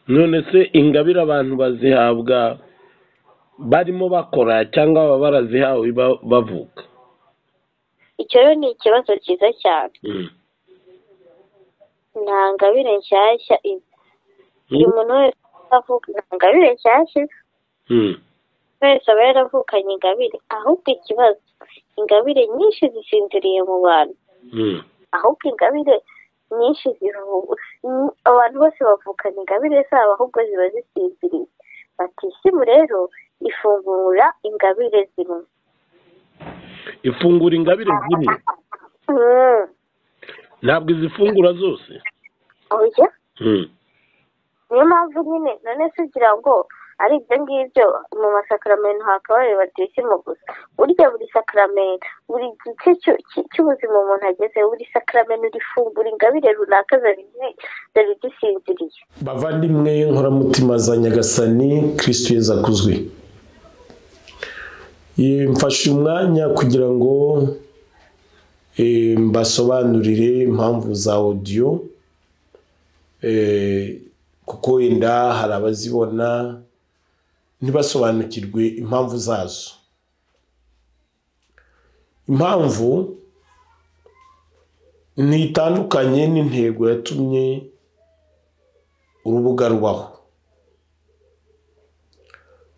none se ingabire abantu bazihabwa barimo bakora cyangwa baba barazihawe bavuka icyo rero ni ikibazo cyiza cyane nta ngabire nshyashya iba buri muntu wese avuga nta ngabire nshyashya iba buri wese aba yaravukanye ingabire ahubwo ikibazo ingabire nyinshi zisinziriye mu bantu ahubwo ingabire nyinshi ziruhu abantu bose bavukana ingabire zabo ahubwo ziba zisinziriye batisimu rero ifungura ingabire zimwe ifungura ingabire zimwe Mm. ntabwo izifungura zose oya Mm. niyo mpamvu nyine none se ugira ngo ari ibyo ngibyo mu masakaramentu hakabaye batisimu gusa burya buri sakaramento buri gice cyo- cy- cy'ubuzima umuntu ageze buri sakaramento rifungura ingabire runaka zari zi- zari zisinziriye bavandimwe nkoramutima za nyagasani kirisitu yeza akuzwe Eh, mfashe umwanya kugira ngo eh, mbasobanurire impamvu za odiyo eh, kuko wenda hari abazibona ntibasobanukirwe impamvu zazo impamvu ntitandukanye n'intego yatumye urubuga rubaho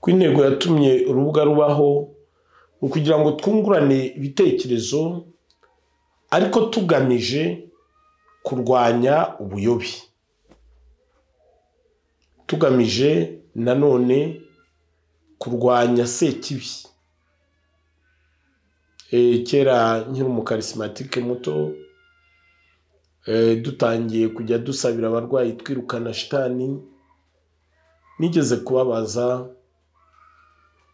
ku intego yatumye urubuga rubaho ni ukugira ngo twungurane ibitekerezo ariko tugamije kurwanya ubuyobe tugamije nanone kurwanya sekibi Eh, kera nkiri umukarisimatike muto Eh, dutangiye kujya dusabira abarwayi twirukana shitani nigeze kubabaza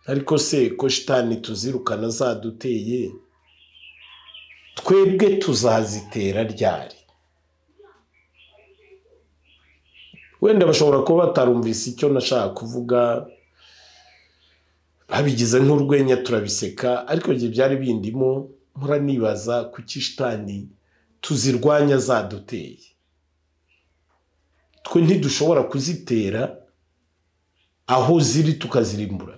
ariko se ko shitani tuzirukana zaduteye twebwe tuzazitera ryari wenda bashobora kuba batarumvise icyo nashaka kuvuga babigize nk'urwenya turabiseka ariko igihe byari bindimo mpora nibaza kuki shitani tuzirwanya zaduteye twe ntidushobora kuzitera aho ziri tukazirimbura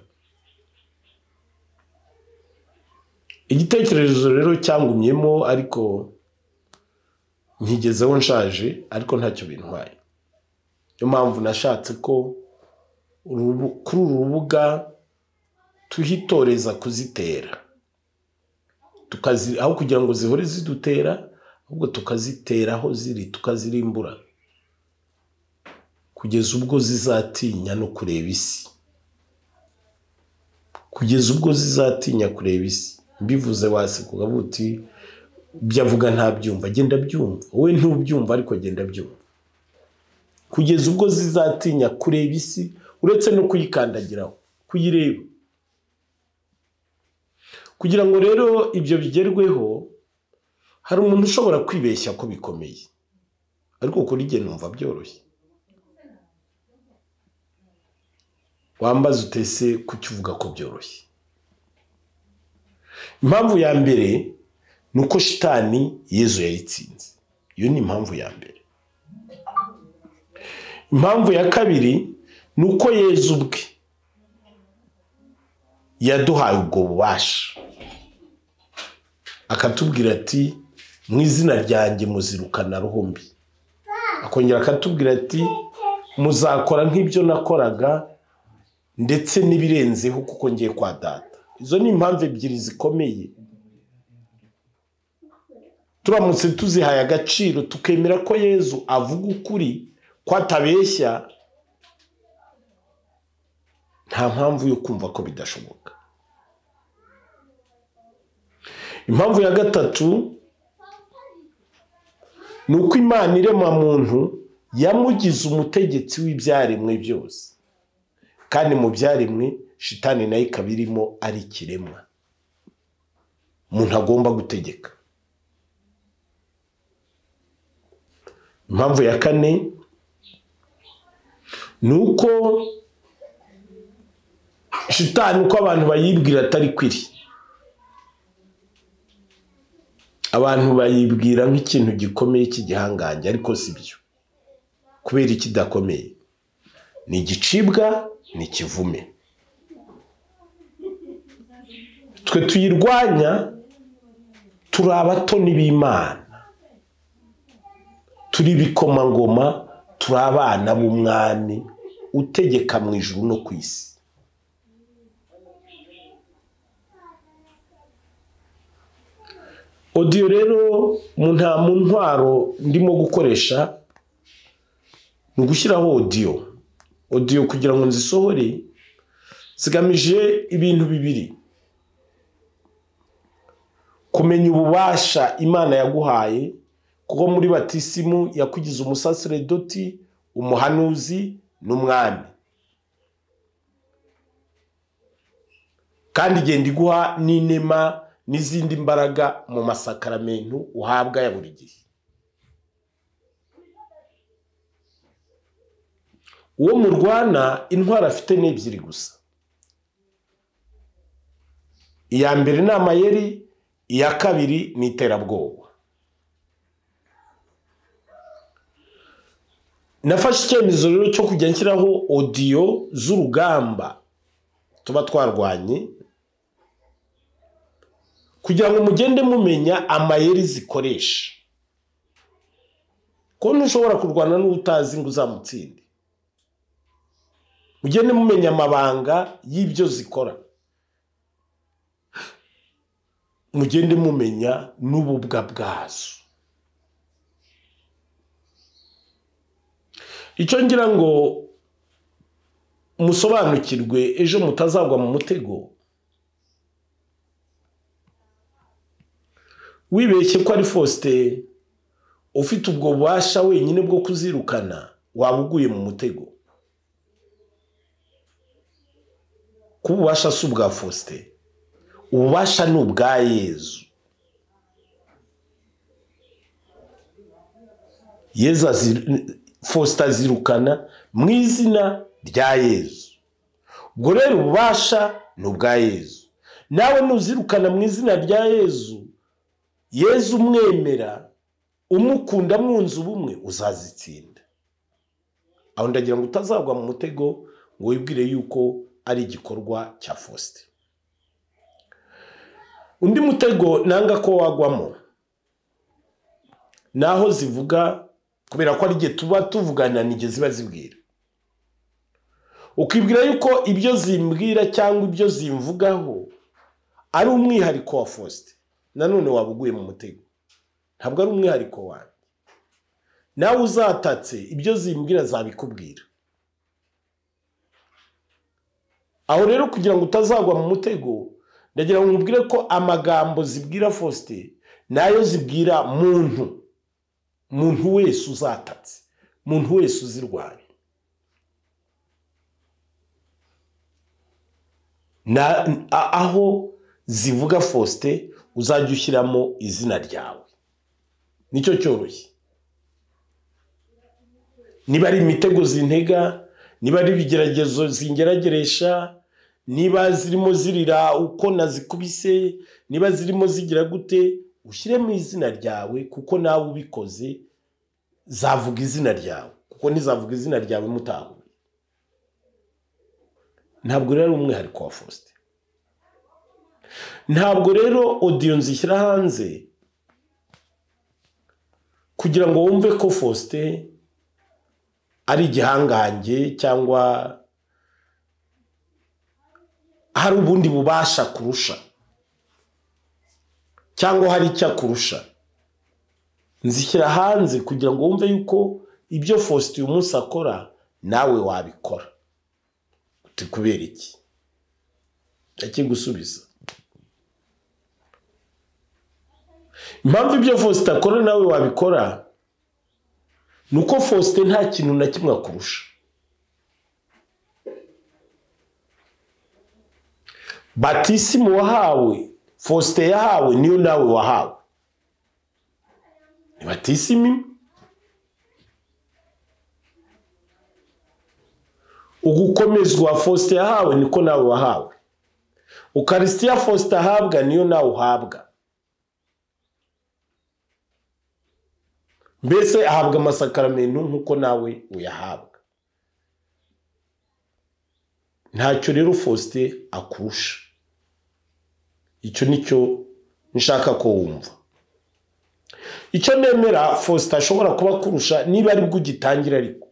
igitekerezo rero cyangumyemo ariko nkigezeho nshaje ariko ntacyo bintwaye niyo mpamvu nashatse ko urubu- kuri uru rubuga tuhitoreza kuzitera tukazi aho kugira ngo zihore zidutera ahubwo tukazitera aho ziri tukazirimbura kugeza ubwo zizatinya no kureba isi kugeza ubwo zizatinya kureba isi mbivuze waseka ukavuga uti ibyo avuga ntabyumva genda byumva wowe ntubyumva ariko genda byumva kugeza ubwo zizatinya kureba isi uretse no kuyikandagiraho kuyireba kugira ngo rero ibyo bigerweho hari umuntu ushobora kwibeshya ko bikomeye ariko kuri jye numva byoroshye wambaza utese kuki uvuga ko byoroshye impamvu ya mbere ni uko shitani yezu yayitsinze iyo ni impamvu ya mbere impamvu ya kabiri ni uko yezu ubwe yaduhaye ubwo bubasha akatubwira ati mu izina ryanjye muzirukana ruhumbi akongera akatubwira ati muzakora nk'ibyo nakoraga ndetse n'ibirenzeho kuko ngiye kwa data izo ni impamvu ebyiri zikomeye turamutse tuzihaye agaciro tukemera ko yezu avuga ukuri ko atabeshya nta mpamvu yo kumva ko bidashoboka impamvu ya gatatu ni uko imana irema muntu yamugize umutegetsi w'ibyaremwe byose kandi mu byaremwe shitani nayo ikaba irimo ari ikiremwa umuntu agomba gutegeka impamvu ya kane ni uko shitani uko abantu bayibwira atari kwiri abantu bayibwira nk'ikintu gikomeye cy'igihangange ariko si byo kubera ikidakomeye ni igicibwa ni ikivume twe tuyirwanya turi abatoni b'imana turi ibikomangoma turi abana b'umwami utegeka mu ijuru no ku isi odiyo rero nta mu ntwaro ndimo gukoresha ni ugushyiraho odiyo odiyo kugira ngo nzisohore zigamije ibintu bibiri kumenya ububasha imana yaguhaye kuko muri batisimu yakugize umusaseredoti umuhanuzi n'umwami kandi igenda iguha n'inema n'izindi mbaraga mu masakaramentu uhabwa ya buri gihe uwo murwana intwara afite ni ebyiri gusa iya mbere ni amayeri iya kabiri ni iterabwoba nafashe icyemezo rero cyo kujya nshyiraho odiyo z'urugamba tuba twarwanye kugira ngo mugende mumenya amayeri zikoresha ko ntushobora kurwana n'utazi ngo uzamutsinde mugende mumenya amabanga y'ibyo zikora mugende mumenya n'ububwa bwazo icyo ngira ngo musobanukirwe ejo mutazagwa mu mutego wibeshye ko ari fosite ufite ubwo bubasha wenyine bwo kuzirukana waba uguye mu mutego kuba ububasha si ubwa fosite ububasha ni ubwa yezu yezu fosite azirukana mu izina rya yezu ubwo rero ububasha ni ubwa yezu nawe nuzirukana mu izina rya yezu yezu umwemera umukunda mwunze ubumwe uzazitsinda aho ndagira ngo utazagwa mu mutego ngo wibwire yuko ari igikorwa cya fosite undi mutego nanga ko wagwamo ni aho zivuga kubera ko ari igihe tuba tuvugana n'igihe ziba zibwira ukibwira yuko ibyo zimbwira cyangwa ibyo zimvugaho ari umwihariko wa fosite nanone waba uguye mu mutego ntabwo ari umwihariko wawe nawe uzatatse ibyo zimbwira zabikubwira aho rero kugira ngo utazagwa mu mutego ndagira ngo nkubwire ko amagambo zibwira fosite nayo zibwira muntu muntu wese uzatatse muntu wese uzirwanya aho zivuga fosite uzajya ushyiramo izina ryawe nicyo cyoroshye niba ari imitego zintega niba ari ibigeragezo zingerageresha niba zirimo zirira uko nazikubise niba zirimo zigira gute ushyiremo izina ryawe kuko nawe ubikoze zavuga izina ryawe kuko ntizavuga izina ryawe mutahuye ntabwo rero ari umwihariko wa fosite ntabwo rero odiyo nzishyira hanze kugira ngo wumve ko fosite ari igihangange cyangwa hari ubundi bubasha kurusha cyangwa hari icyo akurusha nzishyira hanze kugira ngo wumve yuko ibyo fosite uyu munsi akora nawe wabikora uti kubera iki ndakigusubiza impamvu ibyo fosite akora nawe wabikora ni uko fosite nta kintu na kimwe akurusha batisimu wahawe fosite yahawe niyo nawe wahawe ni batisimu ugukomezwa fosite yahawe niko nawe wahawe ukarisitiya fosite ahabwa niyo nawe uhabwa mbese ahabwa amasakaramentu nk'uko nawe uyahabwa ntacyo rero faustin akurusha icyo nicyo nshaka ko wumva icyo nemera faustin ashobora kuba akurusha niba aribwo ugitangira ariko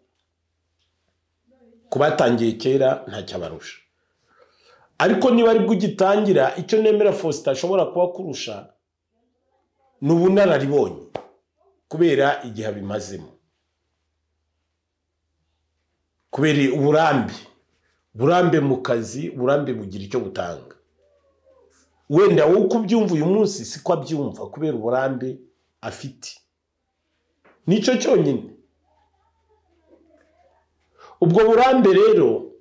ku batangiye kera ntacyo abarusha ariko niba aribwo ugitangira icyo nemera faustin ashobora kuba akurusha ni ubunararibonye kubera igihe abimazemo kubera uburambe burambe mu kazi burambe bugira icyo butanga wenda wowe uko ubyumva uyu munsi siko abyumva kubera uburambe afite nicyo cyonyine ubwo burambe rero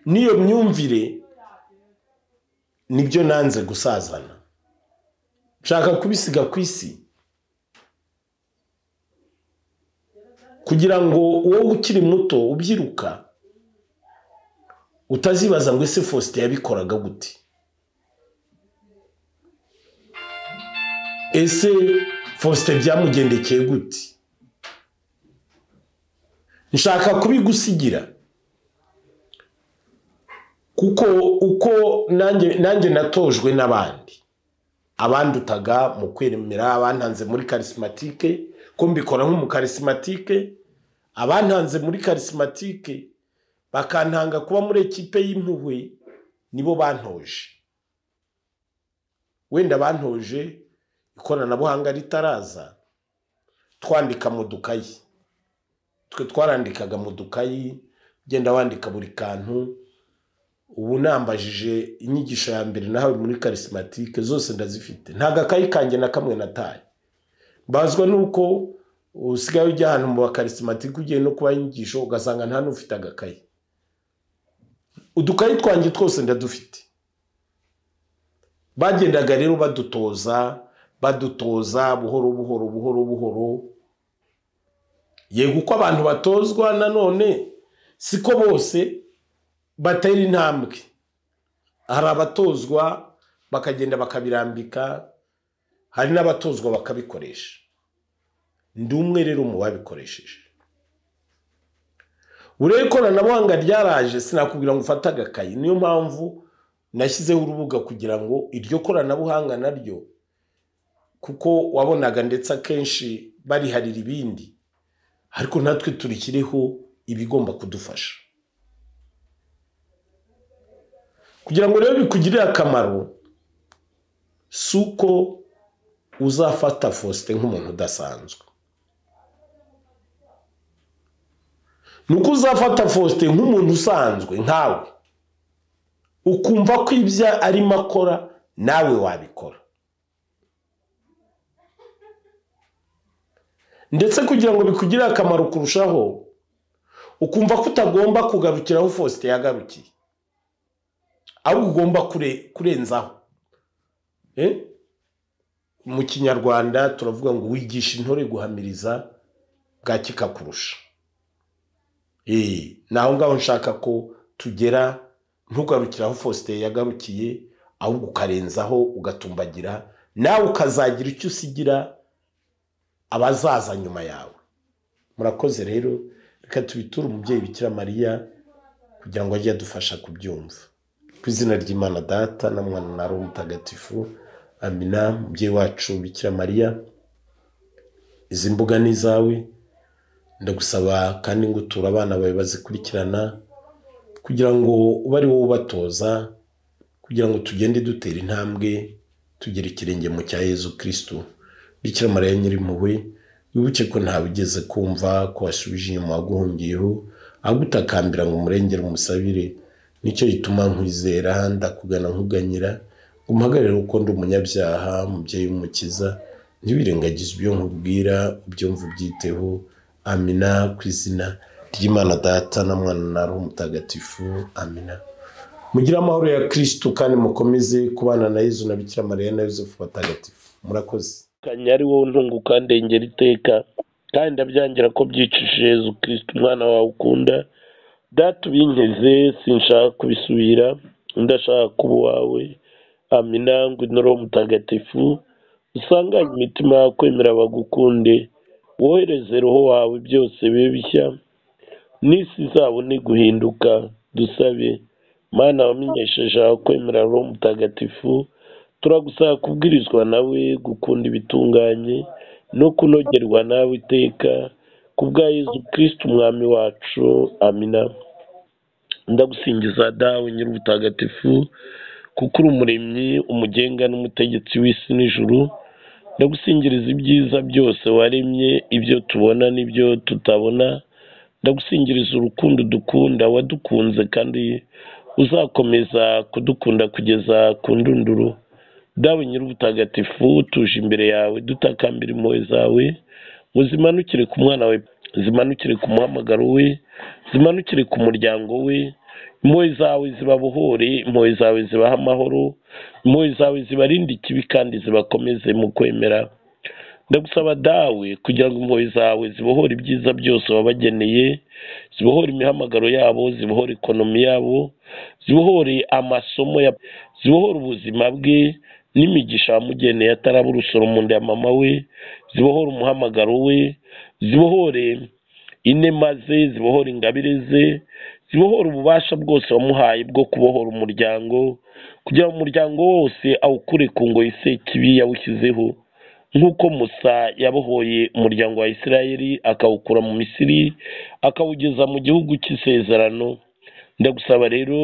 n'iyo myumvire nibyo nanze gusazana nshaka kubisiga ku isi kugira ngo wowe ukiri muto ubyiruka utazibaza ngo ese faustin yabikoraga gute ese faustin byamugendekeye gute nshaka kubigusigira kuko uko nanjye nanjye natojwe n'abandi abandutaga mu kwemera abantanze muri karisimatike ko mbikora nk'umukarisimatike abantanze muri karisimatike bakantanga kuba muri ekipe y'impuhwe nibo bantoje wenda bantoje ikoranabuhanga ritaraza twandika mu dukayi twe twarandikaga mu dukayi ugenda wandika buri kantu ubu nambajije inyigisho ya mbere nahawe muri karisimatike zose ndazifite nta gakayi kanjye na kamwe nataye mbazwa nuko usigaye ujya ahantu mu bakarisimatike ugiye no kubaha inyigisho ugasanga nta n'ufite agakayi udukayi twanjye twose ndadufite bagendaga rero badutoza badutoza buhoro buhoro buhoro buhoro yego uko abantu batozwa nanone siko bose batera intambwe hari abatozwa bakagenda bakabirambika hari n'abatozwa bakabikoresha ndi umwe rero mu babikoresheje buriya ikoranabuhanga ryaraje sinakubwira ngo ufate agakayi niyo mpamvu nashyizeho urubuga kugira ngo iryo koranabuhanga naryo kuko wabonaga ndetse akenshi bariharira ibindi ariko natwe turikiriho ibigomba kudufasha kugira ngo rero bikugirire akamaro si uko uzafata faustin nk'umuntu udasanzwe ni uko uzafata faustin nk'umuntu usanzwe nkawe ukumva ko ibyo arimo akora nawe wabikora ndetse kugira ngo bikugire akamaro kurushaho ukumva ko utagomba kugarukira aho faustin yagarukiye ahubwo ugomba kurenzaho mu kinyarwanda turavuga ngo wigisha intore guhamiriza bwakikakurusha ni aho ngaho nshaka ko tugera ntugarukire aho faustin yagarukiye ahubwo ukarenzaho ugatumbagira nawe ukazagira icyo usigira abazaza nyuma yawe murakoze rero reka tubiture umubyeyi bikira mariya kugira ngo ajye adufasha kubyumva ku izina ry'imana data na mwana na roho mutagatifu amina umubyeyi wacu bikira mariya izi mbuga ni izawe ndagusaba kandi ngo uture abana bawe bazikurikirana kugira ngo ube ari wowe ubatoza kugira ngo tugende dutera intambwe tugera ikirenge mu cya yezu kirisitu bikira mariya nyirimpuhwe wibuke ko ntawe ugeze kumva ko wasubije inyuma waguhungiyeho ahubwo utakambira ngo umurengere umusabire nicyo gituma nkwizera ndakugana nkuganyira umuhagarare uko ndi umunyabyaha umubyeyi w'umukiza ntibirengagize ibyo nkubwira ubyumva ubyiteho amina ku izina ry'imana data na mwana na roho mutagatifu amina mugire amahoro ya kirisitu kandi mukomeze kubana na yezu na bikira mariya na yosefu batagatifu murakoze kanya ari wowe ntunguka ndengera iteka kandi ndabyangira ko byicishije yezu kirisitu umwana wawe ukunda data ubinkeze sinshaka kubisubira ndashaka kuba uwawe amina ngo inoro mutagatifu usanganye imitima yakwemera bagukunde wohereze roho wawe byose bibe bishya n'isi izabone guhinduka dusabe mana wamenyesheje aho kwemera roho mutagatifu turagusaba kubwirizwa nawe gukunda ibitunganye no kunogerwa nawe iteka ku bwa Yezu kirisiti umwami wacu amina ndagusingiza dawe nyir'ubutagatifu kuko uri umuremyi umugenga n'umutegetsi w'isi n'ijuru ndagusingiriza ibyiza byose waremye ibyo tubona n'ibyo tutabona ndagusingiriza urukundo dukunda wadukunze kandi uzakomeza kudukunda kugeza ku ndunduro dawe nyir'ubutagatifu tuje imbere yawe dutakambira impuhwe zawe ngo zimanukire ku mwana we zimanukire ku muhamagaro we zimanukire ku muryango we impuhwe zawe zibabohore impuhwe zawe zibaha amahoro impuhwe zawe zibarinda ikibi kandi zibakomeze mu kwemera ndagusaba dawe kugira ngo impuhwe zawe zibohore ibyiza byose wabageneye zibohore imihamagaro yabo zibohore ekonomi yabo zibohore amasomo ya zibohore ubuzima bwe n'imigisha wamugeneye ataraba urusoro mu nda ya mama we zibohore umuhamagaro we zibohore inema ze zibohore ingabire ze zibohora ububasha bwose wamuhaye bwo kubohora umuryango kugira ngo umuryango wose awukure ku ngoyi se kibi yawushyizeho nk'uko musa yabohoye umuryango wa isirayeli akawukura mu misiri akawugeza mu gihugu cy'isezerano ndagusaba rero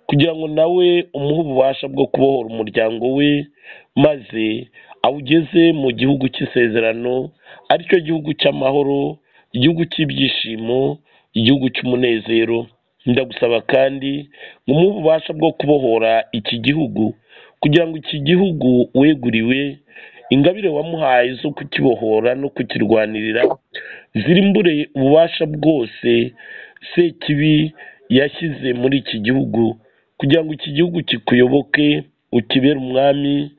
kugira ngo nawe umuhe ububasha bwo kubohora umuryango we maze awugeze mu gihugu cy'isezerano aricyo gihugu cy'amahoro igihugu cy'ibyishimo igihugu cy'umunezero ndagusaba kandi ngo umuhe ububasha bwo kubohora iki gihugu kugira ngo iki gihugu weguriwe ingabire wamuhaye zo kukibohora no kukirwanirira zirimbure ububasha bwose se kibi yashyize muri iki gihugu kugira ngo iki gihugu kikuyoboke ukibere umwami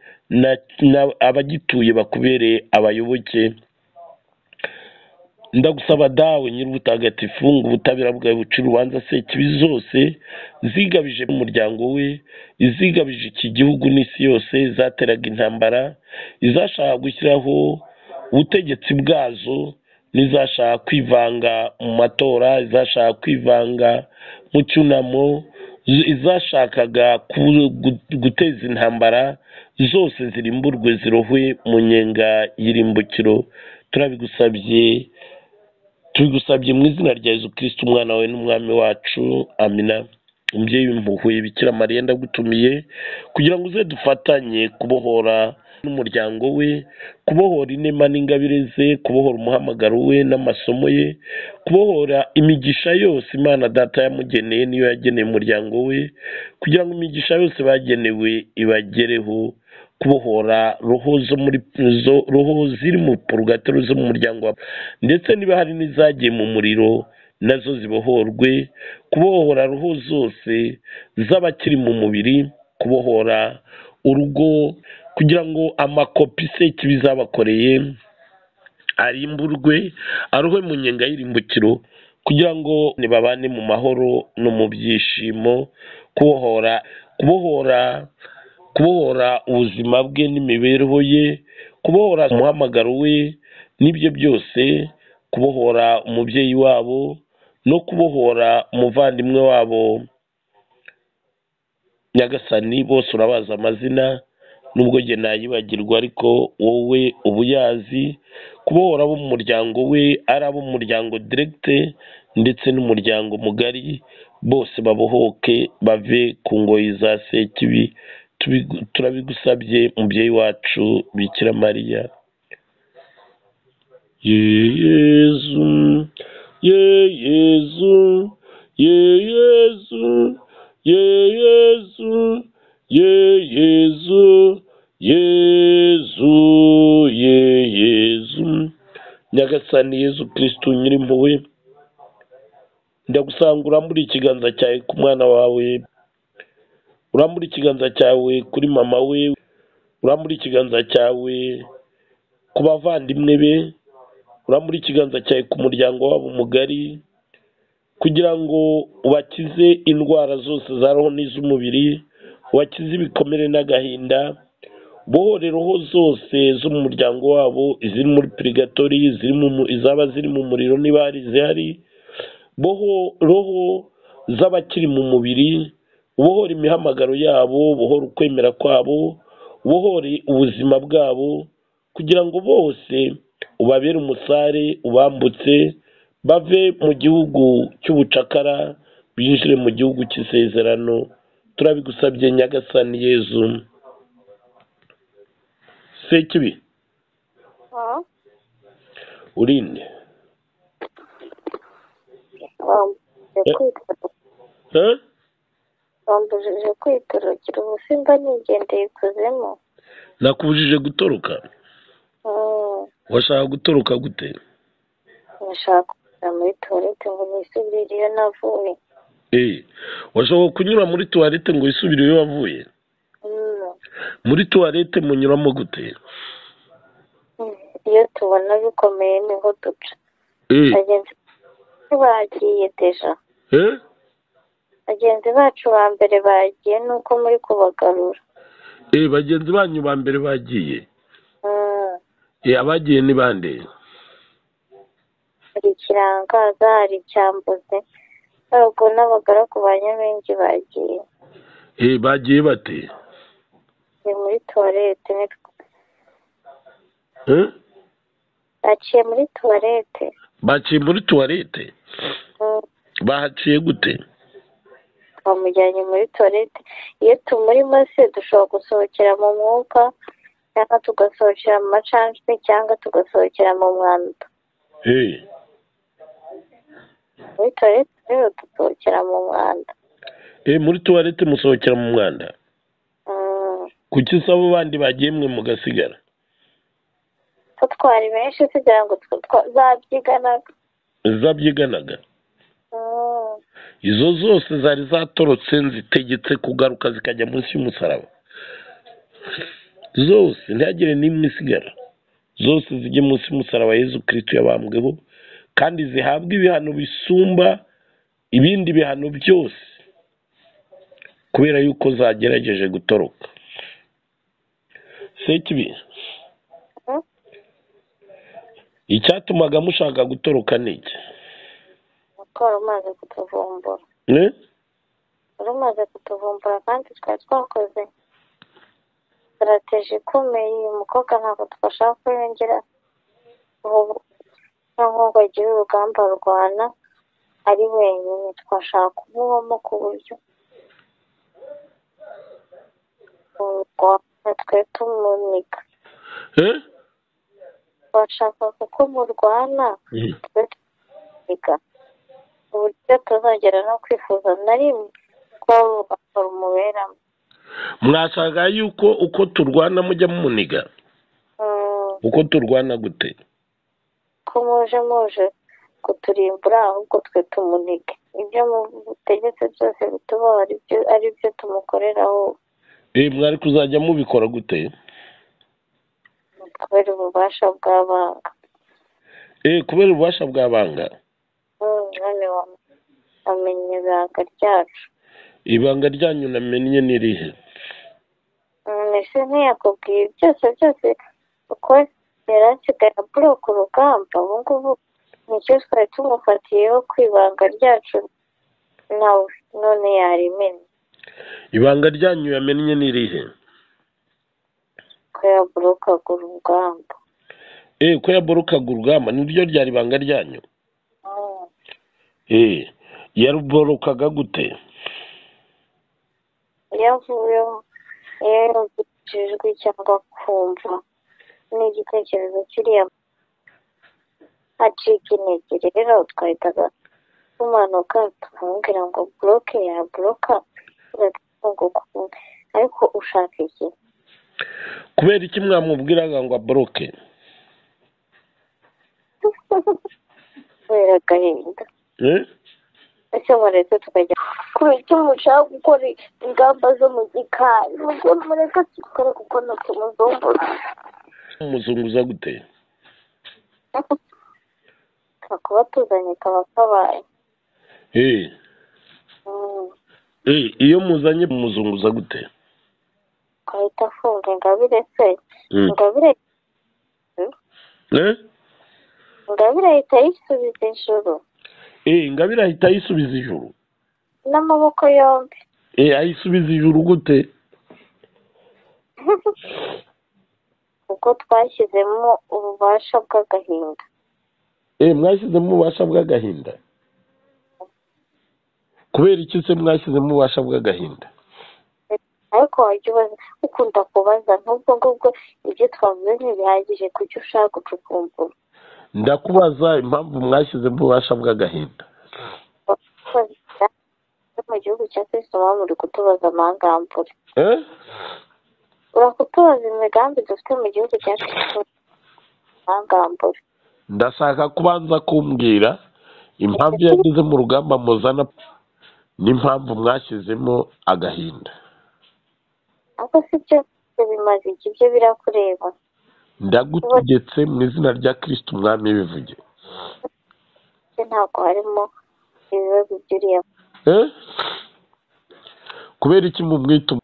abagituye bakubere abayoboke ndagusaba dawe nyir'ubutagatifu ngo ubutabera bwawe buca urubanza se kibi zose zigabije umuryango we izigabije iki gihugu n'isi yose zateraga intambara izashaka gushyiraho ubutegetsi bwazo n'izashaka kwivanga mu matora izashaka kwivanga mu cyunamo izashakaga guteza intambara zose zirimburwe zirohwe mu nyenga y'irimbukiro turabigusabye tubigusabye mu izina rya Yezu kirisiti umwana we n'umwami wacu amina umubyeyi w'impuhwe bikira mariya ndagutumiye kugira ngo uze dufatanye kubohora n'umuryango we kubohora inema n'ingabire ze kubohora umuhamagaro we n'amasomo ye kubohora imigisha yose imana data yamugeneye niyo yageneye umuryango we kugira ngo imigisha yose bagenewe ibagereho kubohora roho zo muri roho ziri mu purugatero zo mu muryango ndetse niba hari n'izagiye mu muriro nazo zibohorwe kubohora roho zose z'abakiri mu mubiri kubohora urugo kugira ngo amakopi se kibi zabakoreye arimburwe aruhe mu nyenga y'irimbukiro kugira ngo babane mu mahoro no mu byishimo kubohora kubohora kubohora ubuzima bwe n'imibereho ye kubohora umuhamagaro we n'ibyo byose kubohora umubyeyi wabo no kubohora umuvandimwe wabo nyagasani bose urabaza amazina nubwo njye nayibagirwa ariko wowe ubuyazi kubohora abo mu muryango we ari abo mu muryango diregite ndetse n'umuryango mugari bose babohoke bave ku ngoyi za sekibi turabigusabye umubyeyi wacu bikira mariya yezu yezu yezu yezu yezu yezu yezu nyagasani yezu kirisitu nyirimpuwe ndagusangura muri ikiganza cyawe ku mwana wawe urambura ikiganza cyawe kuri mama we urambura ikiganza cyawe ku bavandimwe be urambura ikiganza cyawe ku muryango wabo mugari kugira ngo ubakize indwara zose za roho n'iz'umubiri ubakize ibikomere n'agahinda bohore roho zose zo mu muryango wabo iziri muri purigatori izaba ziri mu muriro niba hari izihari boho roho z'abakiri mu mubiri ubohora imihamagaro yabo ubohora ukwemera kwabo ubohore ubuzima bwabo kugira ngo bose ubabere umusare ubambutse bave mu gihugu cy'ubucakara binjire mu gihugu cy'isezerano turabigusabye nyagasani yezu sekibi urinde Eh? bambujije kwitorokera ubusimba nigendeye ikuzimu nakubujije gutoroka Mm, washaka gutoroka gute ndashaka kujya muri tuwarete ngo nisubirire iyo navuye Eh, washobora kunyura muri tuwarete ngo wisubire iyo wavuye Mm, muri tuwarete munyuramo gute mm, iyo tubona bikomeye niho duca Eh, bagenzi bacu bagiye deja eh? bagenzi bacu ba mbere bagiye nuko muri kubagarura Eh, bagenzi banyu ba mbere bagiye Mm, Eh, abagiye ni bande hari ikirangaza hari icyambuzi ntabwo n'abagaragu ba nyabingi bagiye Eh, bagiye bate ni muri tuwarete nitwe Eh? baciye muri tuwarete baciye muri tuwarete Mm. bahaciye gute twamujyanye muri tuwarete iyo tumuri se dushobora gusohokera mu mwuka cyangwa tugasohokera mu macansi cyangwa tugasohokera mu mwanda Eh, muri tuwarete rero dusohokera mu mwanda eh, muri tuwarete musohokera mu mwanda Mm. kuki se abo bandi bagiye mwe mugasigara ko twari benshi kugira ngo twe twa- zabyiganaga zabyiganaga Mm. izo zose zari zatorotse zitegetse kugaruka zikajya munsi y'umusaraba zose ntihagire n'imwe isigara zose zijye munsi y'umusaraba yezu kirisitu yabambweho kandi zihabwe ibihano bisumba ibindi bihano byose kubera yuko zagerageje gutoroka sekibi Mhm. icyatumaga mushaka gutoroka ni iki kuko wari umaze kutuvumbura Eh? wari umaze kutuvumbura kandi twari twakoze sitarategi ikomeye uyu mukobwa ntabwo twashaka ko yongera ubu- cyangwa ngo agire urugamba arwana ari wenyine twashaka kumubamo ku buryo urwana twe tumunika Eh? twashaka kuko murwana Mhm. twe tumunika ku buryo tuzongera no kwifuza na rimwe ko rumuberamo mwashaka yuko uko turwana mujya mumuniga Mm. uko turwana gute ko muje muje kuturimbura ahubwo twe tumunike ibyo mutegetse byose bitubaho ari byo ari byo tumukoreraho Eh, mwari kuzajya mubikora gute kubera ububasha bw'abanga Eh, kubera ububasha bw'abanga Mm, none wa- wamenye ibanga ryacu ibanga ryanyu namenye ni irihe ese ntiyakubwiye byose byose uko yari asigaye abura ku rugamba ubu ngubu nicyo twari tumufatiyeho ku ibanga ryacu nawe none yarimennye ibanga ryanyu yamenye ni irihe ko yaburukaga urugamba Eh, ko yaborokaga urugamba niryo ryari ibanga ryanyu Mm. Eh, yaruborokaga gute iyo avuyeho iyo yumvise ijwi cyangwa kumva n'igitekerezo kiriya acika intege rero twahitaga tumanuka tukamubwira ngo buroke yaboroka tugatunguka ariko ushaka iki kubera iki mwamubwiraga ngo aboroke kubera agahinda Eh? ese mureke tukajya ku buryo mushaka gukora ingamba zo mu gikari mubwo mureke tugikore kuko natwe muzungura muzunguza gute kakuba tuzanye kaba kabaye Eh, Mm. eh, iyo muzanye muzunguza gute ahita afunga ingabire se Mm. ingabire Eh? ingabire ahita ayisubiza ijuru Eh, ingabire ahita ayisubiza ijuru n'amaboko yombi eh ayisubiza ijuru gute ubwo twashyizemo ububasha bw'agahinda eh mwashyizemo ububasha bw'agahinda kubera iki se mwashyizemo ububasha bw'agahinda ariko wajya ubaza ukunda kubaza n'ubwo ngubwo ibyo twavuze ntibihagije kujya ushaka gucukumbura ndakubaza impamvu mwashyizemo ububasha bw'agahinda no mu gihugu cya kristo mwaba muri kutubaza amangambure eh urakutubaza imigambi dufite mu gihugu cya kristo amangambure ndashaka kubanza kumbwira impamvu yageze mu rugamba muzana n'impamvu mwashyizemo agahinda ariko si byo ibyo bimaze iki byo birakureba ndagutegetse mu izina rya kirisiti umwami bivuge byo ntabwo harimo ibibazo by'uriya Eh? kubera iki mumwita um-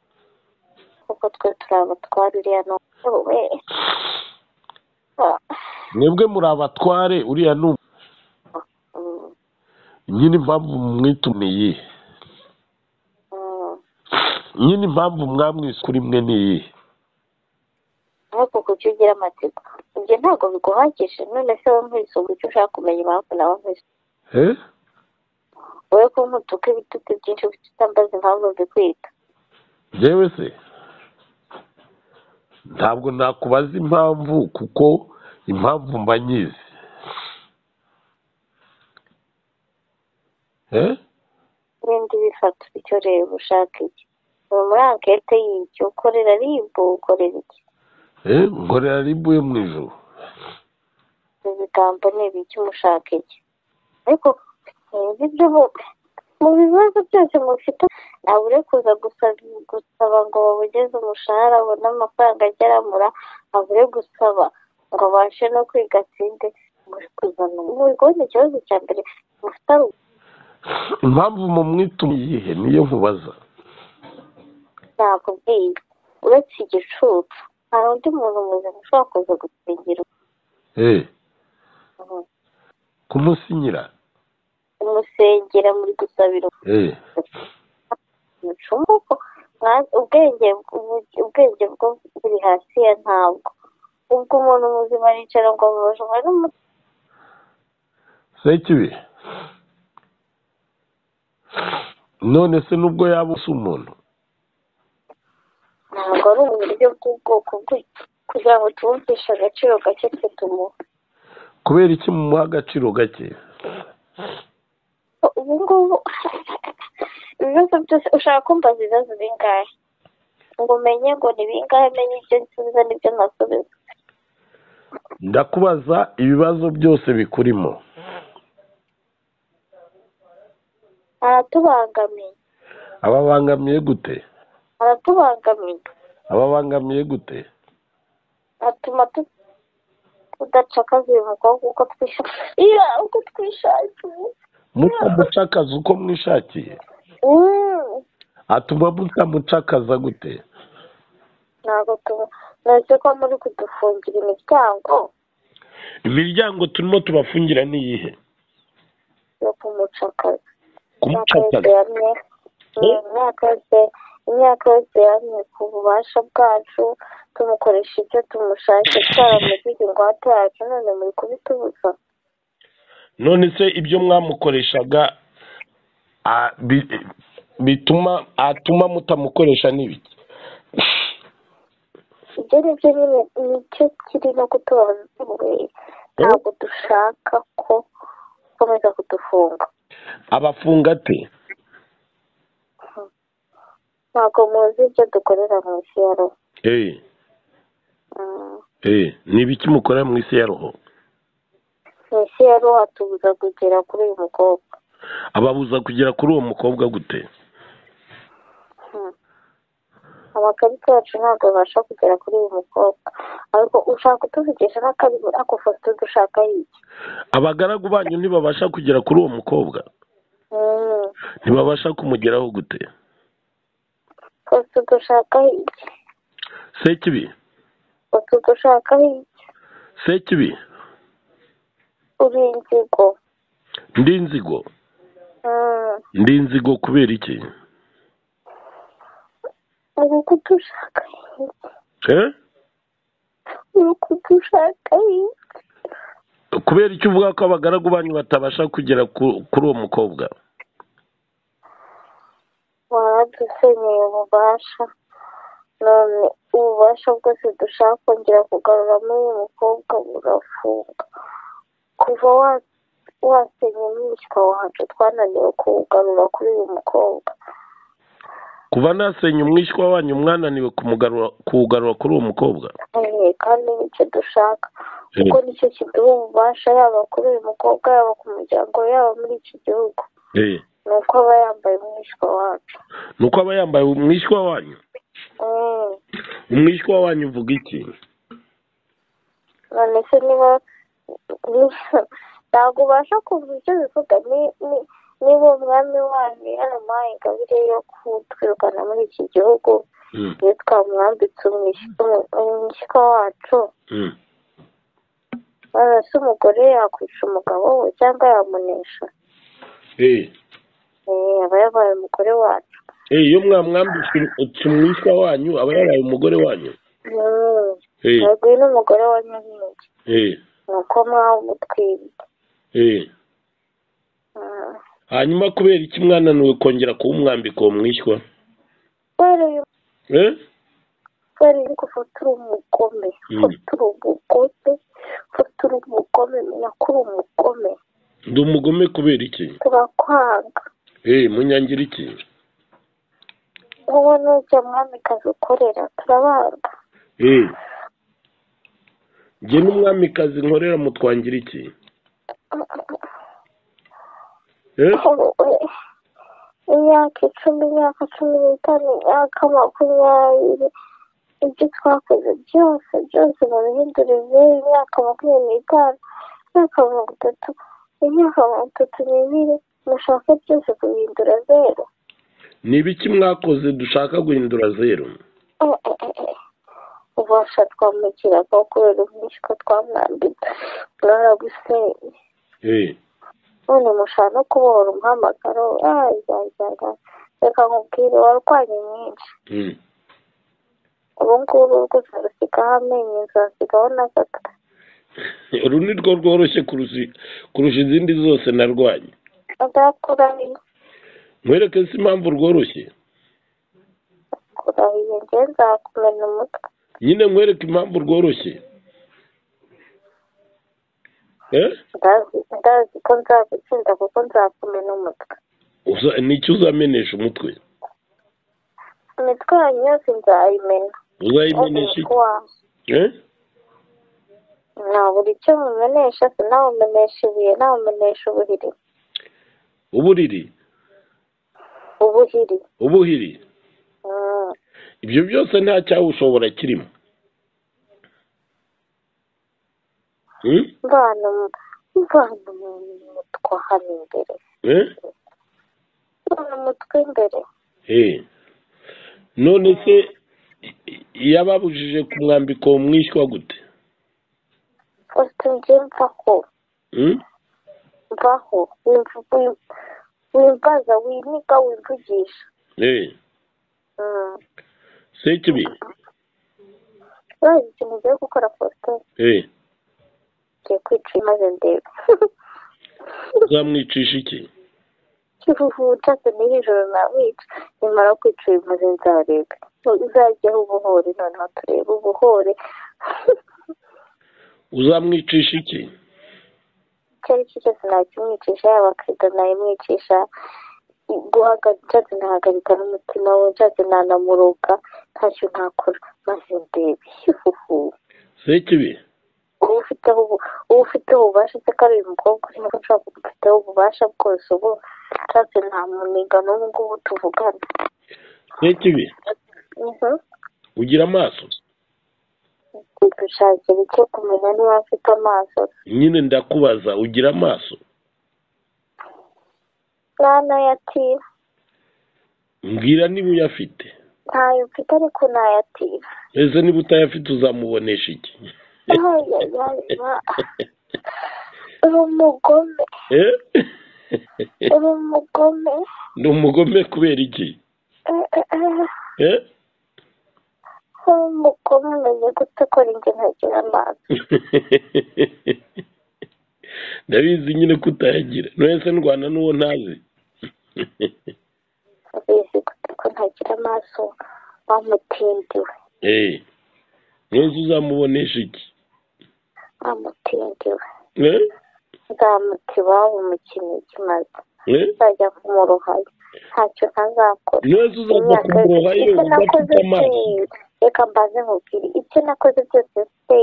kuko twe turi abatwara uriya ni we mwebwe muri abatware uriya ni um- nyine impamvu mumwita um- ni iyihe nyine impamvu mwamwise kuri mwe ni iyihe ariko kujya ugira amatsiko ibyo ntabwo biguhagije none se wowe nkwiso ujya ushaka kumenya impamvu nawe nkwiso Eh? wowe ko nkutuka ibitutsi byinshi gusa utambaza impamvu mbikwita yewe se ntabwo nakubaza impamvu kuko impamvu mba nyizi Eh? n'indi bifata icyo reba ushaka iki uri muri ankete y'ibyo ukorera ribu ukorera iki Eh? nkorera ribu yo mu ijoro ibigambo ni ibiki mushaka iki ariko ibi byo mu- mu bibazo byose mufite ntabwo uri kuza gusaba gusaba ngo babugeze umushahara abone amafaranga ageramura ntabwo uri gusaba ngo abashe no kwiga atsinde muri kuzana ubu kubona ikibazo cya mbere mufite ari impamvu mumwita um- ni iyihe niyo nkubaza ntabwo bwiga uretse igicucu nta undi muntu muzima ushobora kuza gutsindira Eh? umuntu kumusinyira umusengera muri gusabira Eh. umucumu ko mwa- ubwenge ubu- ubwenge bwo buri hasi ya ntabwo ubwo umuntu muzima aricara ngo bujwe n'umutima sekibi none se nubwo yaba usa umuntu ntabwo ari uburyo bw'ubwoko bw'iki kugira ngo tubumvishe agaciro gake twe tumuha kubera iki mumuha agaciro gake ubu ngubu ibibazo byose ushaka kumbaza ibibazo bingahe ngo umenye ngo ni bingahe menye ibyo nsubiza n'ibyo ntasubiza ndakubaza ibibazo byose bikurimo aratubangamiye ababangamiye gute aratubangamiye ababangamiye gute atuma tu- tudacakaza uyu mukobwa uko twishakiye uko twishakiye muta mucakaza uko mwishakiye Mm, atuma mutamucakaza gute ntabwo tuba nose ko muri kudufungira imiryango imiryango turimo tubafungira ni iyihe yo kumucakaza imyaka yose kumucakaza yamye imyaka yose imyaka yose yamye ku bubasha bwacu tumukoresha ibyo tumushake twaramugiriye ingwate yacu none muri kubitubuza none se ibyo mwamukoreshaga ah, bi- bituma atuma mutamukoresha ni ibiki ibyo ni byo nyine nicyo kiri no kutubaza tubuye ntabwo dushaka ko ukomeza kudufunga abafunga ate ntabwo muzi ibyo dukorera mu isi ya roho Eh, Mm. eh, ni ibiki mukorera mu isi ya roho mu isi ya roho hatubuza kugera kuri uyu mukobwa ababuza kugera kuri uwo mukobwa gute Mm. amakarita yacu ntabwo abasha kugera kuri uyu mukobwa ariko ushaka kutuvugisha n'akabibu ako foto dushaka y'iki abagaragu banyu ntibabasha kugera kuri uwo mukobwa Mm. ntibabasha kumugeraho gute foto dushaka y'iki sekibi foto dushaka y'iki sekibi uri inzigo ndi inzigo Mm. ndi inzigo kubera iki ubu kuko ushaka Eh? ubu kuko ushaka kubera icyo uvuga ko abagaragu banyu batabasha kugera ku- kuri uwo mukobwa waradusenyeye ububasha none ububasha bwose dushaka kongera kugarura muri uyu mukobwa burafunga kuva wa- wasenya mwishywa wacu twananiwe kuwugarura kuri uyu mukobwa kuva nasenya umwishywa wanyu mwananiwe kumugarura- kuwugarura kuri uwo mukobwa Eh, kandi nicyo dushaka Eh. kuko nicyo kiduha ububasha yaba kuri uyu mukobwa yaba ku muryango we, yaba muri iki gihugu Eh. ni uko aba yambaye umwishywa wacu ni uko aba yambaye umwishywa wanyu Mm. umwishywa wanyu uvuga iki none se niba niba- ntabwo ubasha kuva ibyo bivuga ni- ni- niba umwami wanyu yaramuhaye ingabire yo kutwirukana muri iki gihugu Mm, iyo twamwambitse umwishy- umu- umwishywa wacu mm. none se umugore yakwica umugabo we cyangwa yamunesha Eh. Eh, aba yabaye umugore wacu Eh, iyo mwamwambitse um- umwishywa wanyu aba yaraye umugore wanyu Mm. Eh, yego uyu ni umugore wa nyiringi eh, ni uko mwawumutwibye eh. Mm. hanyuma kubera iki mwananiwe kongera kuwumwambika uwo mwishywa kubera uyu Eh? kubera yuko ufatira umugome Mm. ufatira umugome ufatira umugome menya ko uri umugome ndi umugome kubera iki turakwanga Eh, munyangira iki wowe nujya mwamikazi ukorera turabanga Eh. njye n'umwamikazi nkorera mutwangira iki Eh? imyaka icumi imyaka cumi n'itanu imyaka makumyabiri ibyo twakoze byose byose babihindure zeru imyaka makumyabiri n'itanu imyaka mirongo itatu imyaka mirongo itatu n'ibiri mushaka byose kubihindura zeru ni ibiki mwakoze dushaka guhindura zeru ubasha twamukiraga kubera umwishywa twamwambitse mwaragusenye Eh. none mushaka no kubohora umuhamagaro ayayaya reka nkubwire warwanye mwinshi Mm. ubu ngubu rwo uzarusikaho amenyo uzasigaho na gato uru ni rwo rworoshye kurusha- kurusha izindi zose narwanye ndakurahiye mwereke si impamvu rworoshye kurahiye njye nzakumena umutwe nyine mwereke impamvu rworoshye Eh? ndazi ndazi ko nzagutsinda kuko nzakumena umutwe Uza- ni iki uzamenesha umutwe imitwe yanyu yose nzayimena uzayimenesha iki? umutwe wawe Eh? nta buri icyo mumenesha sinawumenesha ibuye nawumenesha ubuhiri uburiri ubuhiri ubuhiri Mm. ibyo byose nta cyawushobora kirimo Hmm? mvana mu- mvana umutwe hano imbere Eh? mvana umutwe imbere Eh. none se i- i- yababujije kumwambika uwo mwishywa gute ufite njye mvaho Hmm? mvaho wimvu- wim- wimbaza winiga wivugisha Eh. Mm. sekibi urazi ikintu ugiye gukora faustin Eh. ngiye kwica maze ndebe uzamwicisha iki kiruhucase n'iri joro nawica nimara kwica uyu maze nzarebe uzajyaho ubuhore noneho turebe ubuhore uzamwicisha iki icyo ari cyo cyose nakimwicisha yaba akida nayimwicisha guhagarika nshatse nahagarika n'umutima we nshatse nanamuroga ntacyo ntakora maze ndebe hihuhu sekibi uba ufiteho ubu- uba ufiteho ububasha se ko ari uyu mukobwa urimo ushaka ufiteho ububasha bwose ubu nshatse nta muniga n'ubu ngubu tuvugana sekibi Mhm. ugira amaso dushakira icyo kumenya niba afite amaso nyine ndakubaza ugira amaso nta nayatira mbwira niba uyafite ntayo mfite ariko nayatira ese niba utayafite uzamubonesha iki Ayayaya, uri umugome Eh? uri umugome ni umugome kubera iki Eh? uri umugome umenya gutakora ingenagira amazi ndabizi nyine ko utayagira ntuhese ndwana n'uwo ntazi abizi ko ntagira amaso wamutindiwe Eh, ntuzi uzamubonesha iki wamutindiwe Eh? nzamuta iwabo mu kinigi maze Eh? nzajya kumurohayo ntacyo ntazakora ntuzi uzaza kumuroha yewe ibyo nakoze udafite amaso byose reka mbanze mubwire ibyo nakoze byose se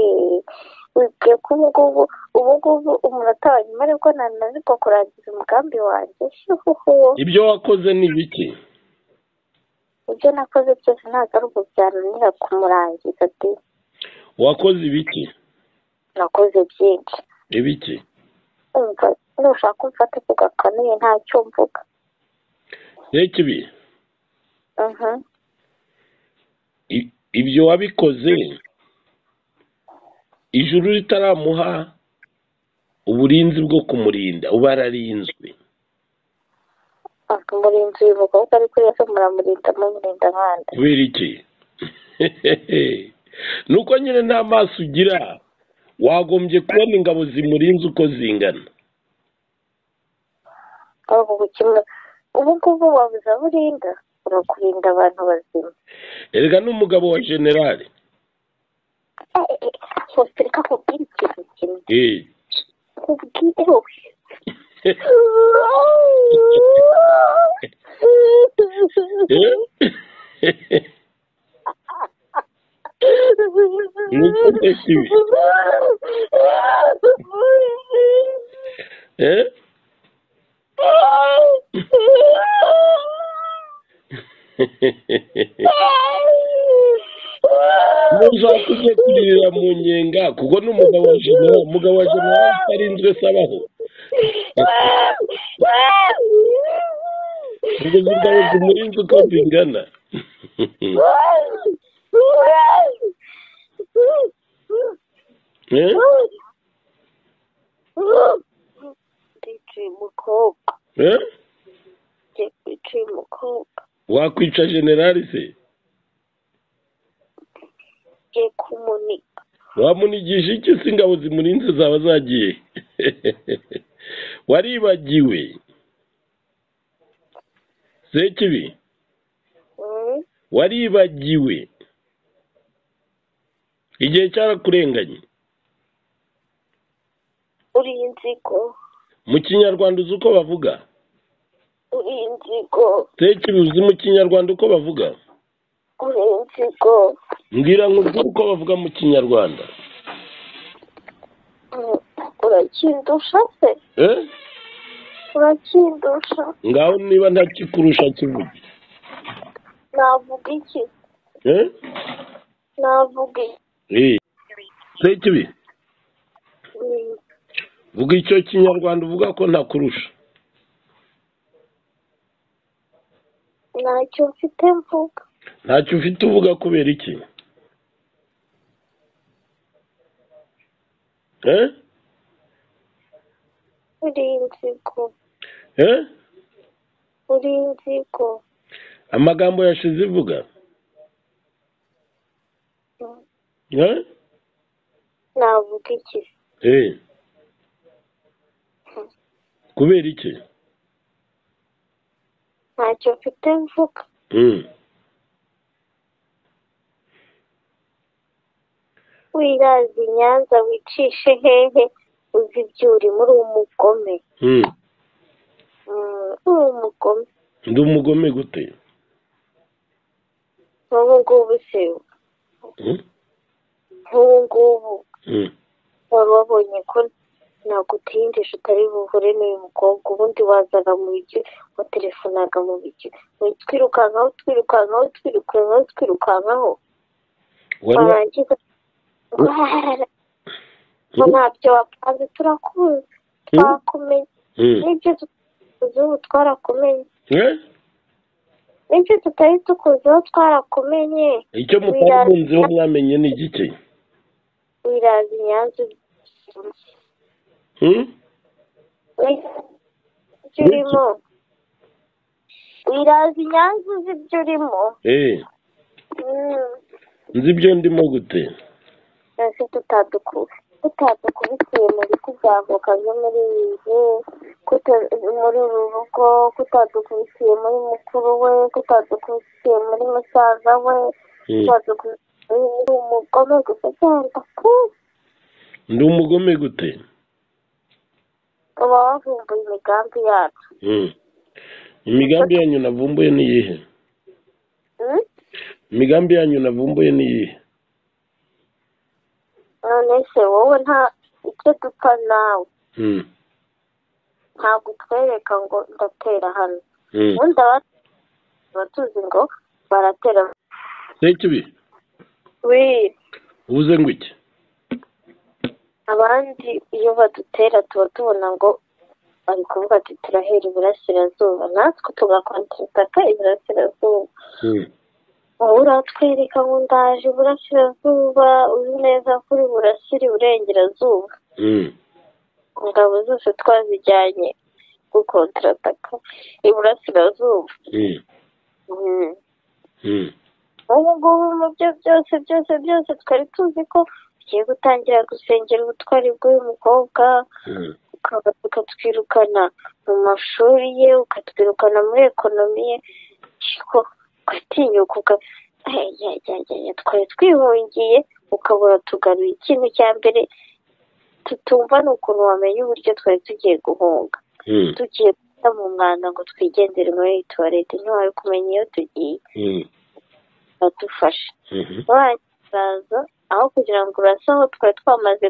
wibwiye ko ubu ngubu ubu ngubu umunota wa nyuma aribwo nananirwa kurangiza umugambi wanjye shuhuhu ibyo wakoze ni biki ibyo nakoze byose ntabwo ari ubu byananira kumurangiza de wakoze ibiki nakoze byinshi ibiki umva nushaka umfata ku gakanuye ntacyo mvuga reka ibi Mhm. i- ibyo wabikoze ijuru ritaramuha uburinzi bwo kumurinda uba yararinzwe umurinzi uyu mukobwa ari kuri yose muramurinda mumurinda abandi kubera iki ni uko nyine nta maso ugira wagombye kubona ingabo zimurinze uko zingana ubu bukemura ubu ngubu wabuze aho urinda urakurinda abantu bazima erega n'umugabo wa generale Eh, eh, eh, hose reka nkubwire ikintu kimwe Eh. nkubwire wowe Eh? Ni uko mbese ibi? Eh? ntuzake ujye kuririra mu nyenga kuko n'umugabo wa generale umugabo wa generale atarinzwe se abaho ubwo zingabo zimurinze uko zingana Eh? Ndiciye umukobwa, Eh? ngiye kwiciye umukobwa, wakwica generale se ngiye kumunika. wamunigisha iki se ingabo zimurinze zaba zagiye waribagiwe sekibi Mm, waribagiwe igihe cyarakurenganye Uri inzigo, mu kinyarwanda uzi uko bavuga uri inzigo, sekibi uzi mu kinyarwanda uko bavuga uri inzigo. mbwira nkubwire uko bavuga mu kinyarwanda Mm, Urakindusha se? eh? Urakindusha? ngaho niba ntakikurusha kivuge Navuga iki? eh? Navuga iki? eh. sekibi Mm, vuga icyo kinyarwanda uvuga ko ntakurusha Ntacyo mfite mvuga. ntacyo ufite uvuga kubera iki eh? Uri inzigo, Eh? uri inzigo. amagambo yashize ivuga Mm, eh? Navuga iki? Eh. kubera iki Ntacyo mfite mvuga. mm. wiraza i nyanza wicishe hehe uzi ibyo urimo uri umugome Mm. Mm, uri umugome ndi umugome gute nk'ubu ngubu se mm? nk'ubu ngubu Mm. wari wabonye ko nagutindije utari buhure n'uyu mukobwa ubundi wazaga mu bijyo watelefonaga mu bijyo twirukankaho twirukankaho twirukankaho twirukankaho wari wa- warangiza ngo ntabyo wapanze turakuzi twakumenye Mm. n'ibyo tutakuzi ubu twarakumenye Eh? nibyo tutari tukuzeho twarakumenye icyo mutari munziho mwamenye ni igiki wiraza i nyanza Mm? ibyo urimo iraza inyange uzi ibyo urimo eee Mm. nzi ibyo ndimo gute ese tutadukuye tutadukubitiye mu biti bya avoka byo muri iyi nzu kuta- muri uru rugo tutadukubitiye muri mukuru we tutadukubitiye muri musaza we Mm. tutadukubitiye muri umugome gusa cyangwa ku ndi umugome gute uba wavumbuye imigambi yacu Mm. imigambi yanyu navumbuye ni iyihe Mm? imigambi yanyu navumbuye ni iyihe none se wowe nta icyo dupfa nawe Mm. ntabwo utwereka ngo ndatera hano Mm. ubundi abandi tuba tuzi ngo baratera sekibi wii uvuze ngo iki abandi iyo badutera tuba tubona ngo bari kuvuga ati turahera iburasirazuba natwe tugakontataka iburasirazuba Mm. wowe uratwereka ngo ndaje iburasirazuba uzi neza ko uri burasire iburengerazuba Mm. ingabo zose twazijyanye gukontataka iburasirazuba Mm. Mhm. Mm. ubu ngubu mu byo byose byose byose twari tuzi ko tugiye gutangira gusengera ubutwari bw'uyu mukobwa Mm. ukaba ukatwirukana mu mashuri ye ukatwirukana muri ekonomi ye ariko ugatinyuka uka Ay, ya, ya, ya, ya, twari twihungiye ukabura tugaruye ikintu cya mbere tutumva ni ukuntu wamenya uburyo twari tugiye guhunga Mm. tugiye guta mu mwanda ngo twigendere muri tuwarete ntiwari kumenya iyo tugiye Mm. badufashe Mhm. bazaza aho kugira ngo urase aho twari twamaze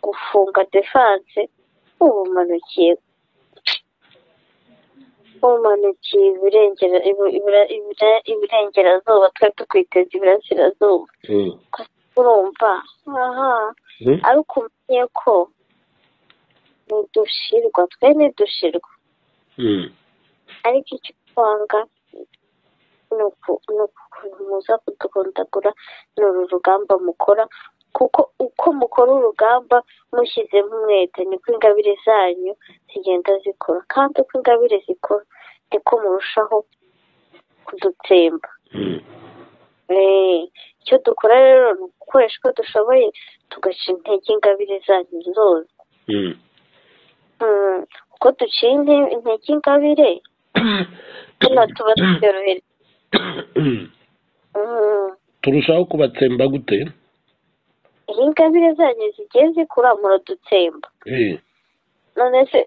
gufunga defanse ubumanukiye ubumanukiye iburengera ibu- ibura- ibura- iburengerazuba twari tukwiteza iburasirazuba Mm. urumva aha Mhm. ariko umenye ko nidushirwa twe nidushirwa Mm. ariko icyo twanga ni uku- ni ukuntu muza kudukundagura ni uru rugamba mukora kuko uko mukora urugamba mushyizemo umwete niko ingabire zanyu zigenda zikora kandi uko ingabire zikora niko murushaho kudutsemba Mm. Eh, icyo dukora rero ni ugukoresha uko dushoboye tugaca intege ingabire zanyu zose Mm. Mm, uko duciye inte- intege ingabire hano tuba tubyorohereza Mm. turushaho kubatsemba gute iyo ingabire zanyu zigiye zikura muradutsemba Eh. none se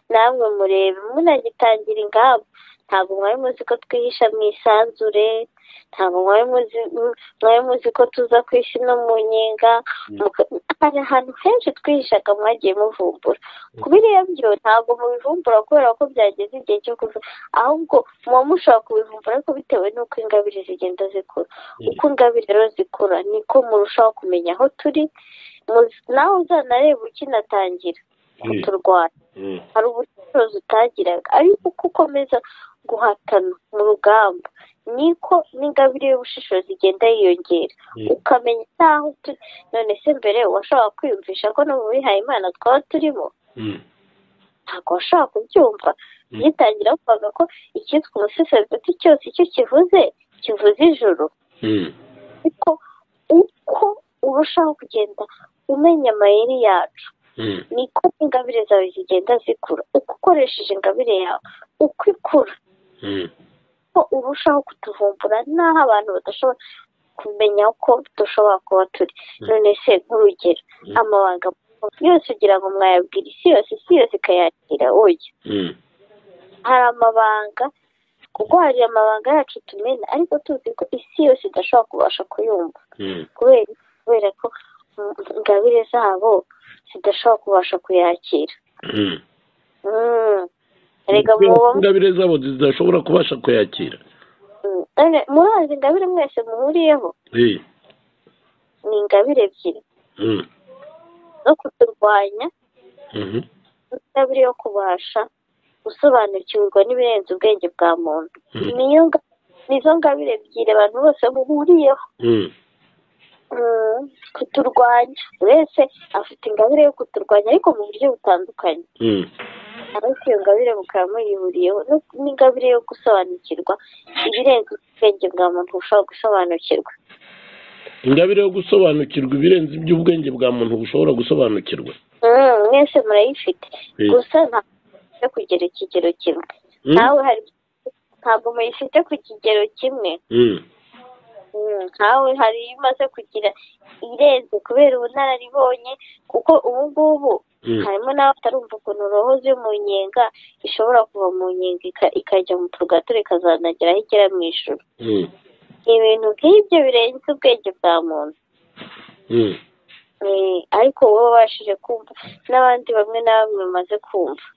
namwe murebe munagitangira ingamba ntabwo mwari muzi ko twihisha mu isanzure ntabwo mwari muzi mu- mwari muzi ko tuza ku isi no mu nyenga muka- hari ahantu henshi twihishaga mwagiye muvumbura ku biriya byo ntabwo mubivumbura kubera ko byageze igihe cyo kuva ahubwo muba mushobora kubivumbura ariko bitewe n'uko ingabire zigenda zikura uko ingabire rero zikura niko murushaho kumenya aho turi muzi- nawe uzanareba ukinatangira Mm. kuturwara Mm. hari ubucuruzi utagiraga ariko uko ukomeza guhatana mu rugamba niko n'ingabire y'ubushishozi igenda yiyongera Mm. ukamenya n'aho turi none se mbere washobora kwiyumvisha ko no mu bihaye imana twaba turimo Mm. ntabwo washobora kubyumva Mm. yitangira kuvuga ko icyitwa umuseserdoti cyose icyo kivuze kivuze ijoro Mm. ariko uko urushaho kugenda umenya amayeri yacu Mm. niko ingabire zawe zigenda zikura uko ukoresheje ingabire yawe uko ikura Mm. ko urushaho kutuvumbura n'aho abantu badashobora kumenya ko dushobora kuba turi none se nk'urugero Mm. amabanga yose ugira ngo mwayabwira isi yose isi yose ikayakira oya Mm. hari amabanga kuko hari amabanga yacu tumena ariko tuzi ko isi yose idashobora kubasha kuyumva Mm. kubera kubera ko mm, ingabire zabo zidashobora kubasha kuyakira Mm. Mm. erega muba mu- ingabire zabo zidashobora kubasha kuyakira mm. Ene, murazi ingabire mwese muhuriyeho Eh. ni ingabire ebyiri Mm. zo kuturwanya Mhm. n'ingabire yo kubasha gusobanukirwa n'ibirenze ubwenge bwa muntu Mm. niyo nga- nizo ngabire ebyiri abantu bose muhuriyeho Mm. Mm, kuturwanya buri wese afite ingabire yo kuturwanya ariko mu buryo butandukanye Mm. ariko iyo ngabire mukaba muyihuriyeho n'ingabire yo gusobanukirwa ibirenze ubwenge bwa muntu bushobora gusobanukirwa ingabire yo gusobanukirwa ibirenze iby'ubwenge bwa muntu bushobora gusobanukirwa Mm, mwese murayifite Eh. gusa ntabwo kugera ikigero kimwe Mm. nawe hari ntabwo muyifite ku kigero kimwe Mm. Mm, nkawe hari iyo umaze kugira irenze kubera ubunararibonye kuko ubu ngubu Mm. harimo nawe atarumva ukuntu roho zo mu nyenga ishobora kuva mu nyenga ika- ikajya mu purgatore ikazanagera aho igera mu ijuru Mm. ibintu nk'ibyo birenze ubwenge bwa muntu Mm. Eh, ariko wowe wabashije kumva n'abandi bamwe na bamwe bamaze kumva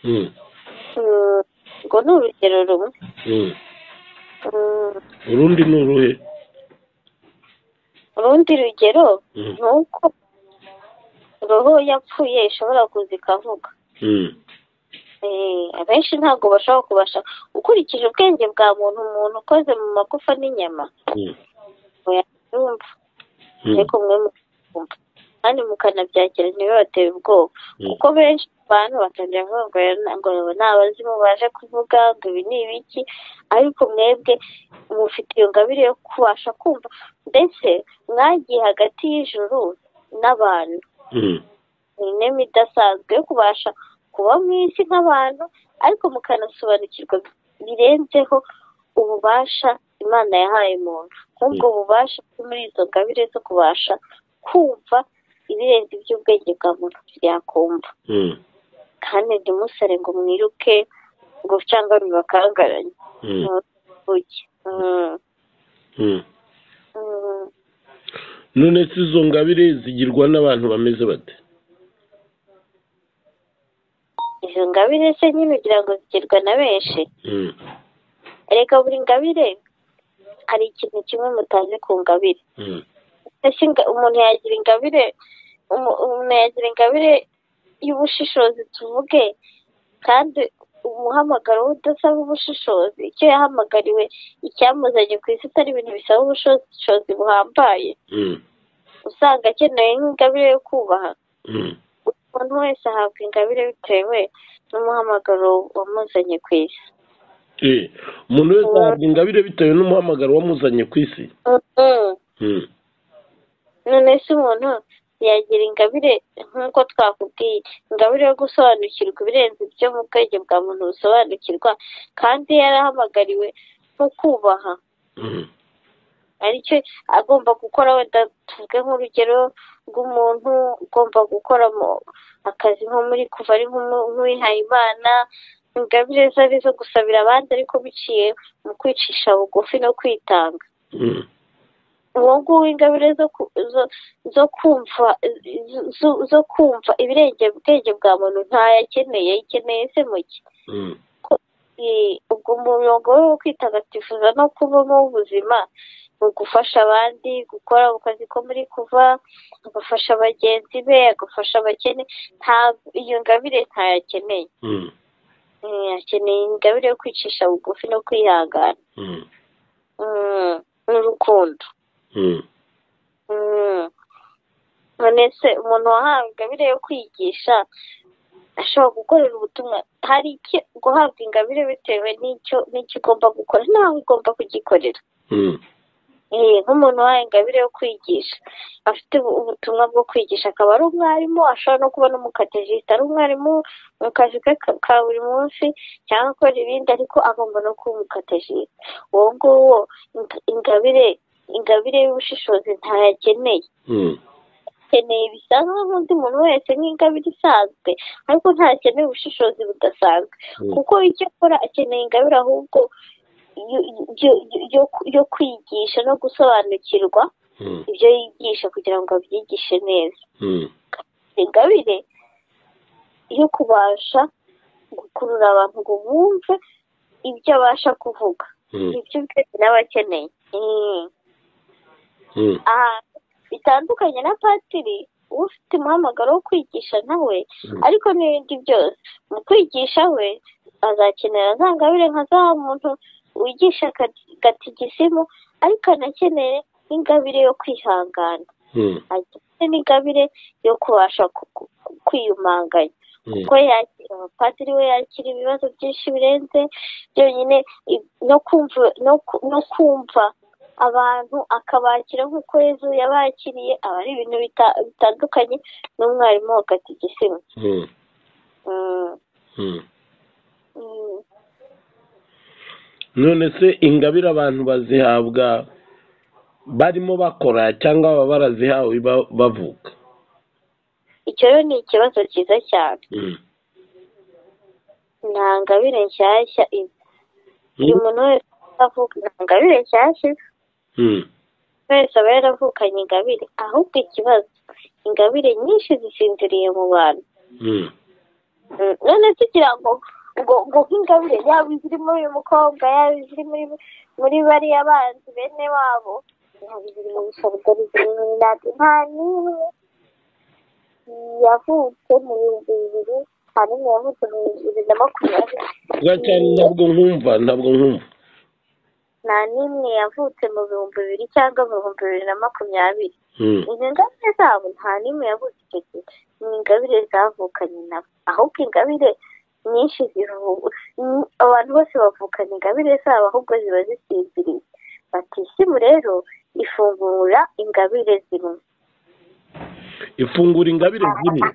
Mm. Mm, ngo ni urugero rumwe Mm. Mm, urundi ni uruhe urundi rugero Mm. ni uko roho yapfuye ishobora kuza ikavuga Mm. Eh, abenshi ntabwo bashobora kubasha ukurikije ubwenge bwa muntu umuntu ukoze mu magufa n'inyama Mm. yumva Mm. ariko mwe mukumva kandi mukanabyakira ntibibateye ubwoba Mm. kuko benshi mu bantu batangira kuvuga ngo rero ntabwo ni abazimu baje kuvuga ngo ibi ni ibiki ariko mwebwe mufite iyo ngabire yo kubasha kumva ndetse mwagiye hagati y'ijuru n'abantu Mm. ni inema idasanzwe yo kubasha kuba mu isi nk'abantu ariko mukanasobanukirwa birenzeho ububasha imana yahaye muntu nk'ubwo bubasha buri muri izo ngabire zo kubasha kumva ibirenze iby'ubwenge bwa muntu byakumva Mm. kandi ntimusare ngo mwiruke ngo cyangwa bibakangaranye Mm. ujye Mm, Mm. mm. none se izo ngabire zigirwa n'abantu bameze bate izo ngabire se nyine ugira ngo zigirwa na benshi Mm. erega buri ngabire hari ikintu kimwe mutazi ku ngabire Mm. Ese inga- umuntu yagira ingabire umu- umuntu yagira ingabire y'ubushishozi tuvuge kandi umuhamagaro we udasaba ubushishozi icyo yahamagariwe icyamuzanye ku isi atari ibintu bisaba ubushishozi buhambaye Mm. usanga akeneye nk'ingabire yo kubaha Mm. umuntu wese ahabwa ingabire bitewe n'umuhamagaro wamuzanye ku isi Eh, umuntu wese ahabwa ingabire bitewe n'umuhamagaro wamuzanye ku isi Mm. Mm. none se umuntu yagira ingabire nk'uko twakubwiye ingabire yo gusobanukirwa ibirenze ibyo mu bwenge bwa muntu busobanukirwa kandi yarahamagariwe nko kubaha Mm. aricyo agomba gukora wenda tuvuge nk'urugero rw'umuntu ugomba gukora mu akazi nko muri kuva ari nk'umu- nk'uwihaye imana ingabire ze ari izo gusabira abandi ariko biciye mu kwicisha bugufi no kwitanga Mm. uwo nguwo ingabire zo ku- zo zo kumva zo, zo kumva ibirenge ubwenge bwa muntu ntayo akeneye ayikeneye se muke Mm. Eh, ubwo umurongo we wo kwitagatifuza no kubamo ubuzima mu gufasha abandi gukora mu kazi ko muri kuva agafasha bagenzi be agafasha abakene ntabwo iyo ngabire ntayo akeneye Mm. Eh, akeneye ingabire yo kwicisha bugufi no kwihangana Mm. Mm, n'urukundo Mm. Mm. none se umuntu wahawe ingabire yo kwigisha ashobora gukorera ubutumwa hari icyo guhabwa ingabire bitewe n'icyo n'icyo ugomba gukora nawe ugomba kugikorera Mm. Eh, nk'umuntu wahawe ingabire yo kwigisha afite ubu- ubutumwa bwo kwigisha akaba ari umwarimu ashobora no kuba n'umukategista ari umwarimu mu kazi ke ka- ka buri munsi cyangwa akora ibindi ariko agomba no kuba umukategista uwo nguwo inga- ingabire ingabire y'ubushishozi ntayakeneye Mm. akeneye bisanzwe nk'undi muntu wese nk'ingabire isanzwe ariko ntakeneye ubushishozi budasanzwe Mm. kuko icyo akora akeneye ingabire ahubwo yo- yo- yo- yo ku- yo kwigisha no gusobanukirwa Mm. ibyo yigisha kugira ngo abyigishe neza Mm. ingabire yo kubasha gukurura abantu ngo bumve ibyo abasha kuvuga Mm. ibyo ubwenge nawe akeneye Mm. Mm. ahantu bitandukanye na patiri uba ufite umuhamagaro wo kwigisha nawe Mm. ariko n'ibindi byose mu kwigisha we azakenera za ngabire nka za wa muntu wigisha kati- gatigisimu ariko anakeneye n'ingabire yo kwihangana Mm. akeneye n'ingabire yo kubasha ku- ku- kwiyumanganya ko yakira abapadiri we yakira ibibazo byinshi birenze byonyine no kumva no kumva abantu akabakira nk'uko yezu yabakiriye aba ari ibintu bitandukanye n'umwarimu wa katigisima none se ingabire abantu bazihabwa barimo bakora cyangwa baba barazihawe bavuka icyo rero ni ikibazo cyiza cyane nta ngabire nshyashya buri muntu wese avuga nta ngabire nshyashya wese aba yaravukanye ingabire ahubwo ikibazo ingabire nyinshi zisinziriye mu bantu none se kugira ngo ngo nk'ingabire yaba iziri muri uyu mukobwa yaba iziri muri bariya banzi bene wabo yaba iziri mu bisabwa biziri mu minani nta n'imwe yavutse mu bihumbi bibiri hanyuma yavutse mu bihumbi bibiri na makumyabiri ntabwo nkumva ntabwo nkumva nta n'imwe yavutse mu bihumbi bibiri cyangwa mu bihumbi bibiri na makumyabiri izo ngabire zabo nta n'imwe yavutse icyo gihe ni ingabire zavukanye nabo ahubwo ingabire nyinshi zivuga abantu bose bavukana ingabire zabo ahubwo ziba zisinziriye batisimu rero ifungura ingabire zimwe ifungura ingabire zimwe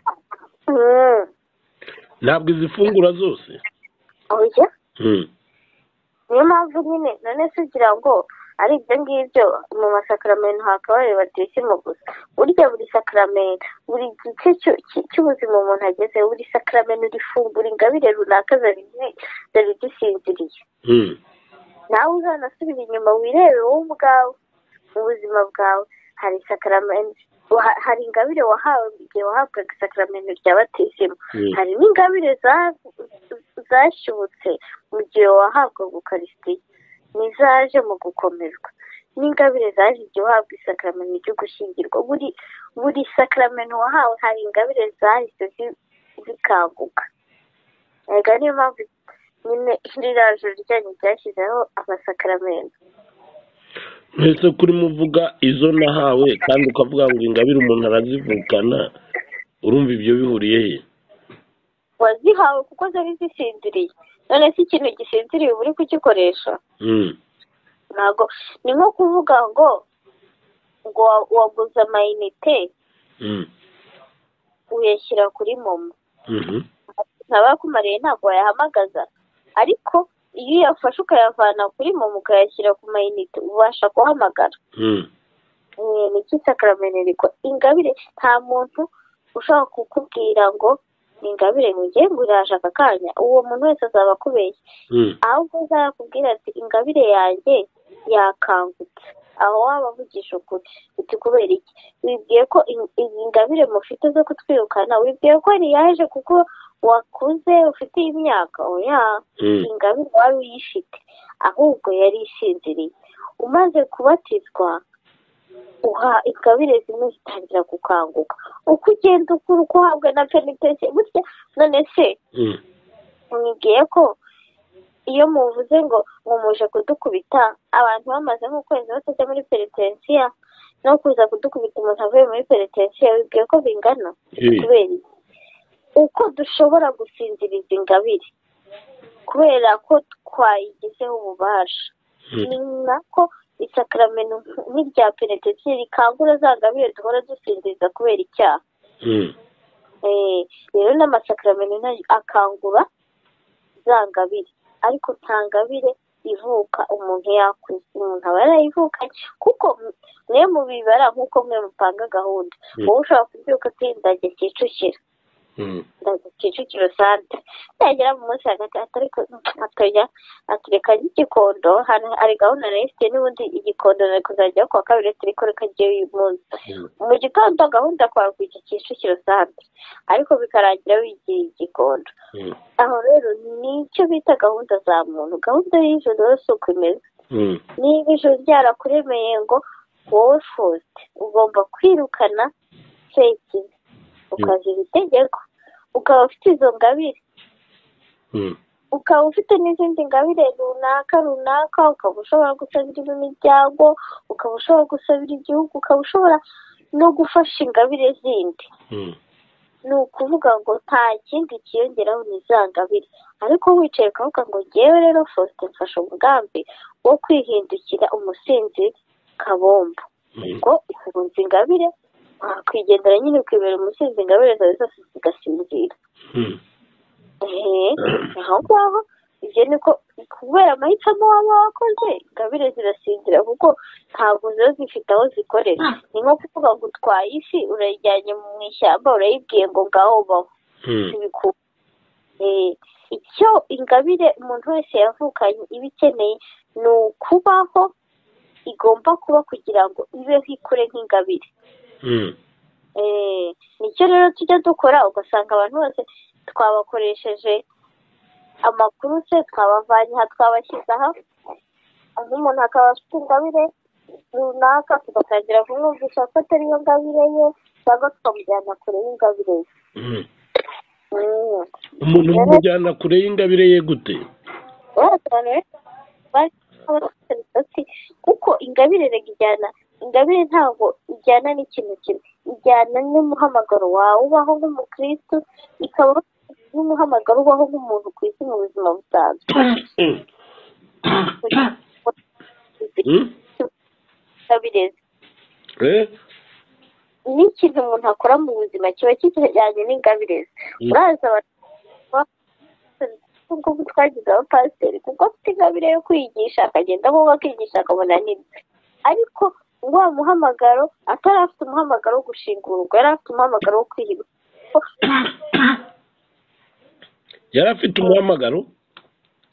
ntabwo izifungura zose oya niyo mpamvu nyine none se ugira ngo ari ibyo ngibyo mu masakaramentu hakabaye batisimu gusa burya buri sakaramentu buri gice cy'ubuzima umuntu ageze buri sakaramentu rifungura ingabire runaka zari zisinziriye nawe uzanasubira inyuma wirebe wowe ubwawe mu buzima bwawe hari isakaramentu hari ingabire wahawe igihe wahabwaga isakaramentu rya batisimu hari n'ingabire zashyubutse mu gihe wahabwa ukarisitiya n'izaje mu gukomerwa n'ingabire zaje igihe uhabwa isakaramentu ryo gushyingirwa buri buri sakaramentu wahawe hari ingabire zahise zikanguka reka niyo mpamvu nyine riraje ryanyu ryashyizeho amasakaramentu mbese kuri muvuga izo nahawe kandi ukavuga ngo ingabire umuntu arazivukana urumva ibyo bihuriye he wazihawe kuko zari zisinziriye none se ikintu gisinziriye uba uri kugikoresha ntabwo ni nko kuvuga ngo ngo waguze amayinite uyashyira kuri momo ntabakumariye ntabwo wayahamagaza ariko iyo uyafashe ukayavana kuri momo ukayashyira ku mayinite ubasha guhamagara ni iki sakarameneriko ingabire nta muntu ushobora kukubwira ngo ni ingabire ngo ugende uraje aka kanya uwo muntu wese azaba akubeshye ahubwo uzakubwira ati ingabire yanjye yakangutse aho waba avugisha ukuri uti kubera iki wibwiye ko ingabire mufite zo kutwirukana wibwiye ko ntiyaje kuko wakuze ufite imyaka oya ingabire wari uyifite ahubwo yari isinziriye umaze kubatizwa uha ingabire zimwe zitangira gukanguka uko ugenda ukura uko uhabwa na penitence burya none se mwibwiye ko iyo muvuze ngo mumuje kudukubita abantu bamaze nk'ukwezi batajya muri penitensiya no kuza kudukubita umuntu avuye muri penitensiya wibwiye ko bingana kubera uko dushobora gusinziriza ingabire kubera ko twayigizeho ububasha ni nako isakaramentu nk'irya penetesiyo rikangura za ngabire duhora dusinziriza kubera icyaha rero n'amasakaramentu akangura za ngabire ariko nta ngabire ivuka umuntu yakuze umuntu aba yarayivukanye kuko mwe mubibara nk'uko mwe mupanga gahunda wowe ushobora kubyuka ati ndajya kicukira kicukiro sante yagera mu munsi hagati atariko atajya atureka n'igikondo hari gahunda na ifite n'ubundi igikondo na kuzajya kuwa kabiri turiko reka ry'uyu uyu munsi mu gitondo gahunda kwawe kujya kicukiro sante ariko bikarangira wigiye igikondo aho rero nicyo bita gahunda za muntu gahunda y'ijoro yose uko imeze niba ijoro ryarakuremeye ngo wowe fosite ugomba kwirukana sekibi ukazira itegeko ukaba ufite izo ngabire ukaba ufite n'izindi ngabire runaka runaka ukaba ushobora gusabira imiryango ukaba ushobora gusabira igihugu ukaba ushobora no gufasha ingabire zindi ni ukuvuga ngo nta kindi kiyongeraho ni za ngabire ariko wicaye ukavuga ngo ngewe rero fosite mfashe umugambi wo kwihindukira umusinzi kabombo ngo uhunze ingabire wakwigendera nyine ukibera umusinzi ingabire zawe zose zigasinzira aho ngaho ibyo ni ko kubera amahitamo waba wakoze ingabire zirasinzira kuko ntabwo ziba zifite aho zikorera ni nko kuvuga ngo utwaye ifi urayijyanye mu ishyamba urayibwiye ngo ngaho baho ntibikunda icyo ingabire umuntu wese yavukanye iba ikeneye ni ukubaho igomba kuba kugira ngo ibeho ikure nk'ingabire nicyo rero tujya dukora ugasanga abantu bose twabakoresheje amakuru se twabavanye aha twabashyize aha nk'umuntu akaba afite ingabire runaka tugatangira kumwumvisha ko atari yo ngabire ye cyangwa tukamujyana kure y'ingabire ye umuntu umujyana kure y'ingabire ye gute kuko ingabire rega ijyana ingabire ntabwo ijyana n'ikintu kimwe ijyana n'umuhamagaro wawe ubaho nk'umukristo ikaba n'umuhamagaro ubaho nk'umuntu ku isi mu buzima busanzwe n'ikintu umuntu akora mu buzima kiba kijyanye n'ingabire ze uraza abantu twagize abapasiteri kuko afite ingabire yo kwigisha akagenda aho akigisha akabona n'ibyo ariko ngo muhamagaro atari afite umuhamagaro wo gushingurwa yari afite umuhamagaro wo kwihirwa yari afite umuhamagaro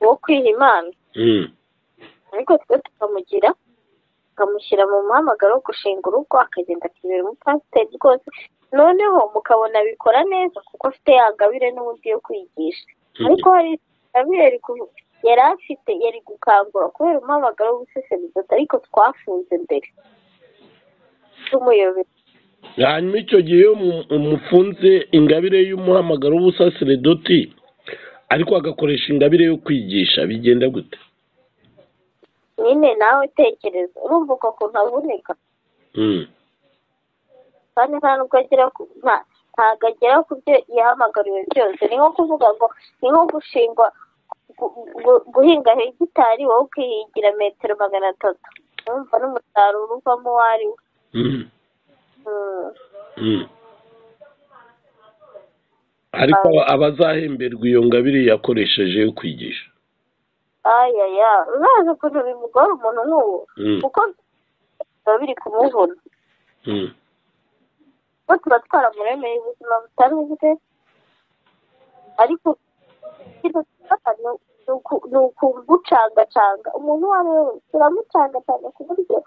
wo kwiha imana ariko twe tukamugira tukamushyira mu muhamagaro wo gushinga urugo akagenda akibera umupasiteri rwose noneho mukabona abikora neza kuko afite ya ngabire n'ubundi yo kwigisha ariko hari ingabire yari afite yari gukangura kubera umuhamagaro w'ubusesenguzi ariko twafunze mbere tumuyobe hanyuma icyo gihe iyo mufunze ingabire y'umuhamagaro w'ubusasiredoti ariko agakoresha ingabire yo kwigisha bigenda gute nyine nawe tekereza urumva uko kuntu avunika kandi nta nubwo agera ku ntabwo agera ku byo yahamagariwe byose ni nko kuvuga ngo ni nko gushingwa guhinga hegitari wowe ukihingira metero magana atatu urumva n'umusaruro uvamo uwo ari we ariko abazahemberwa iyo ngabire yakoresheje yo kwigisha ayaya urazi ukuntu bimugora umuntu nk'uwo kuko biba biri kumuvuna kuko tuba twaramuremeye ubuzima butanoze ariko ni ukugucangacanga umuntu uwo ari we wese uramucangacanga ku buryo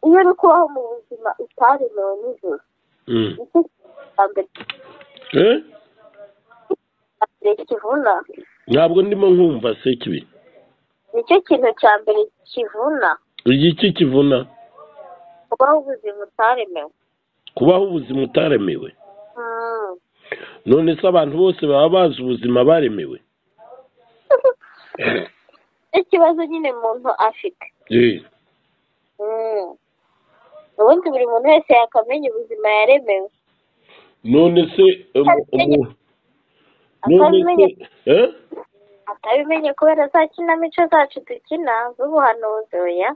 iyo uri kubaho mu buzima utaremewe nijoro nicyo mbere kivuna ntabwo ndimo nkumva se kibi nicyo kintu cya mbere kivuna igiki kivuna kubaho ubuzima utaremewe kubaho ubuzima utaremewe none se abantu bose baba bazi ubuzima baremewe ikibazo nyine umuntu afite ubundi buri muntu wese yakamenya ubuzima yaremewe none se none se atabimenye kubera za kinamico zacu dukina z'ubuhanuzi oya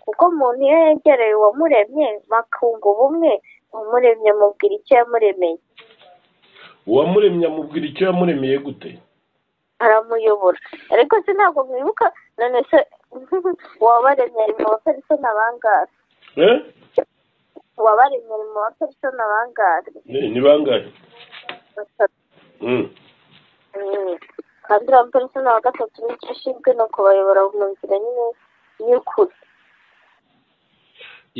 kuko umuntu iyo yegereye uwamuremye bakunga ubumwe uwamuremye amubwira icyo yamuremeye uwamuremye amubwira icyo yamuremeye gute aramuyobora ariko se ntabwo mwibuka none se uwabaremye ari mu bafariso n'abangare uwabaremye ari mu bafariso n'abangare ni bangahe kandi uriya mupolisi ni uwa gatatu n'icyo ashinzwe ni ukubayobora mu nzira nyine y'ukuri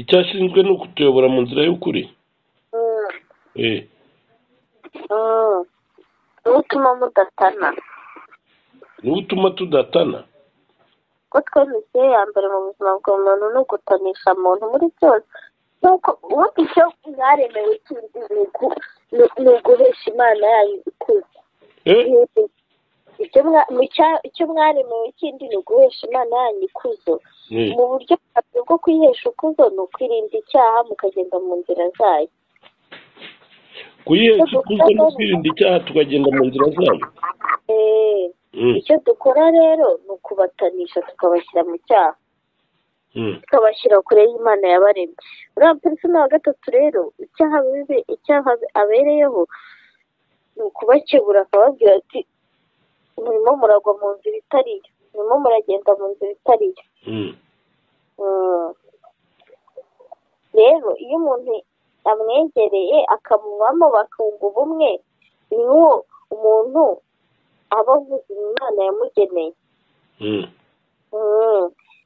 icyo ashinzwe ni ukutuyobora mu nzira y'ukuri niwo utuma mudatana niwo utuma tudatana ko twe misiyo ya mbere mu buzima bwa muntu ni ugutanisha muntu muri byose nk'uko ubu icyo mwaremewe kindi ni uguhesha imana yayo ikuzi icyo mwaremewe ikindi ni uguhesha imana yanyu ikuzo mu buryo bwabyo bwo kwihesha ukuzo ni ukwirinda icyaha mukagenda mu nzira zayo kuyihesha ikuzo no kwirinda icyaha tukagenda mu nzira zayo icyo dukora rero ni ukubatanisha tukabashyira mu cyaha tukabashyira kure y'imana yabaremye uriya muperesona wa gatatu rero icyaha bibi icyaha abereyeho ni ukubakebura akababwira ati murimo muragwa mu nzira itariyo murimo muragenda mu nzira itariyo rero iyo umuntu amwegereye akamubamo bakunga ubumwe ni uwo umuntu aba avuze imana yamugeneye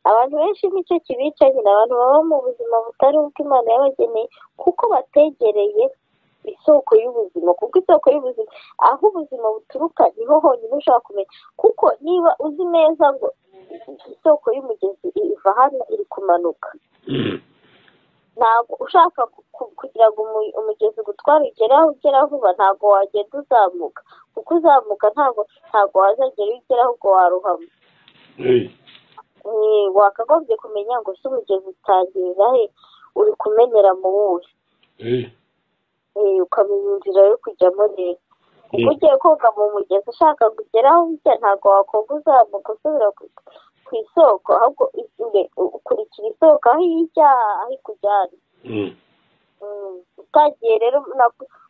abantu benshi nicyo kibicanyira abantu baba mu buzima butari imana yabageneye kuko bategereye isoko y'ubuzima kuko isoko y'ubuzima aho ubuzima buturuka niho honyine ushobora kumenya kuko niba uzi neza ngo isoko y'umugezi iva hano iri kumanuka ntabwo ushaka kugira ngo umugezi gutwara ugeraho ugera vuba ntabwo wagenda uzamuka kuko uzamuka ntabwo ntabwo wazagera iyo ugeraho ubwo waruhama wakagombye kumenya ngo si umugezi utangirira he uri kumenera mu wuhe ukamenya inzira yo kujyamo rero kuko ugiye koga mu mugezi ushaka kugeraho ujya ntabwo wakoga uzamuka usubira ku isoko ahubwo ukurikira isoko aho ijya aho ikujyana utagiye rero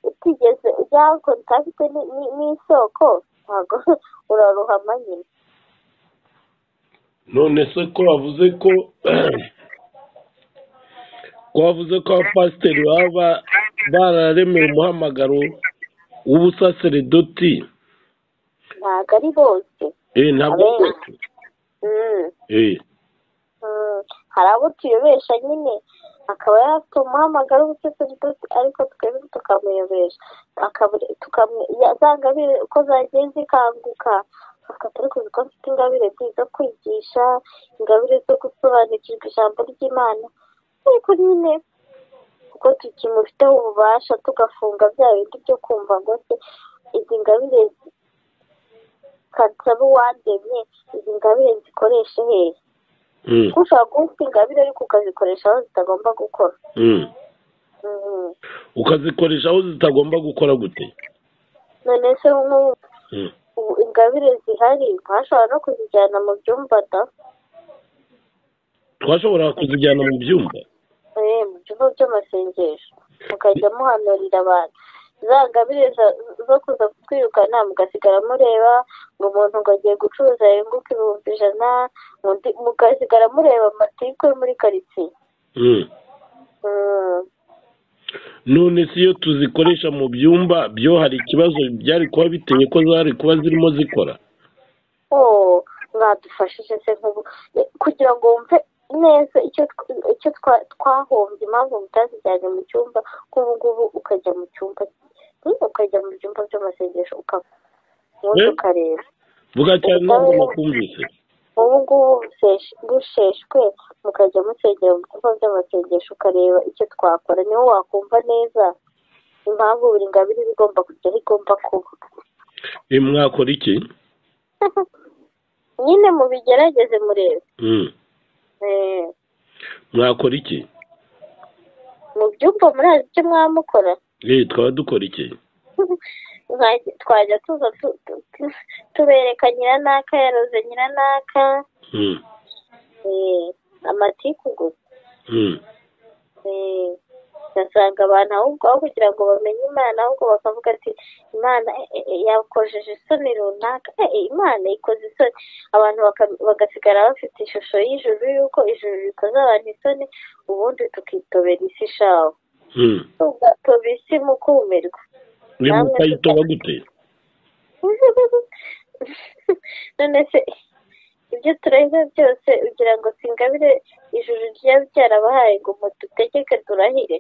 utigeze ujya kontakite n'isoko ntabwo uraruhama nyine none se ko wavuze ko ko wavuze ko abapasiteri baba bararemeye umuhamagaro w'ubusaseredoti ntabwo ari bose ntabwo ari bose hari abo tuyobesha nyine akaba yafite umuhamagaro w'ubusaseredoti ariko twebwe tukamuyobesha za ngabire uko zagiye zikanguka afata ariko ko mfite ingabire zo kwigisha ingabire zo gusobanukirwa ijambo ry'imana ariko nyine kuko tukimufiteho ububasha tugafunga bya bindi byo kumva ngo se izi ngabire kansaba uwandemye izi ngabire zikoreshe hehe kuko ushobora kuba ufite ingabire ariko ukazikoresha aho zitagomba gukora ukazikoresha aho zitagomba gukora gute none se nk'ubu ingabire zihari twashobora no kuzijyana mu byumba da twashobora kuzijyana mu byumba mu byumba by'amasengesho mukajya muhanurira abantu za ngabire zo kuza kutwirukana mugasigara mureba ngo umuntu ngo agiye gucuruza yunguka ibihumbi ijana mugasigara mureba amatiku yo muri karitsiye none si iyo tuzikoresha mu byumba byo hari ikibazo byari kuba biteye ko zari kuba zirimo zikora mwadufashije se nk'ubu kugira ngo wumve neza icyo twahombye impamvu mutazijyanye mu cyumba nk'ubu ngubu ukajya mu cyumba ukajya mu byumba by'amasengesho ukabundi ukareba vuga cyane ntabwo nakumvise ubu ngubu busheshwe mukajya musengera mu bikorwa by'amasengesho ukareba icyo twakora niho wakumva neza impamvu buri ngabire iba igomba kujya aho igomba kuba mwakora iki nyine mubigerageze murebe mwakora iki mu byumba murazi icyo mwaba mukora twaba dukora iki twajya tuza tubereka nyiranaka yaroze nyiranaka amatiku gusa ugasanga abantu ahubwo aho kugira ngo bamenye imana ahubwo bakavuga ati imana yakojeje isoni runaka imana ikoze isoni abantu bagasigara bafite ishusho y'ijuru y'uko ijuru rikoze abantu isoni ubundi tukitobera isi ishawe tugatoba isi mu kumirwa mukayitoba gute none se ibyo tureba byose ugira ngo singabire ijuru ryaba byarabahaye ngo mudutegeke turahire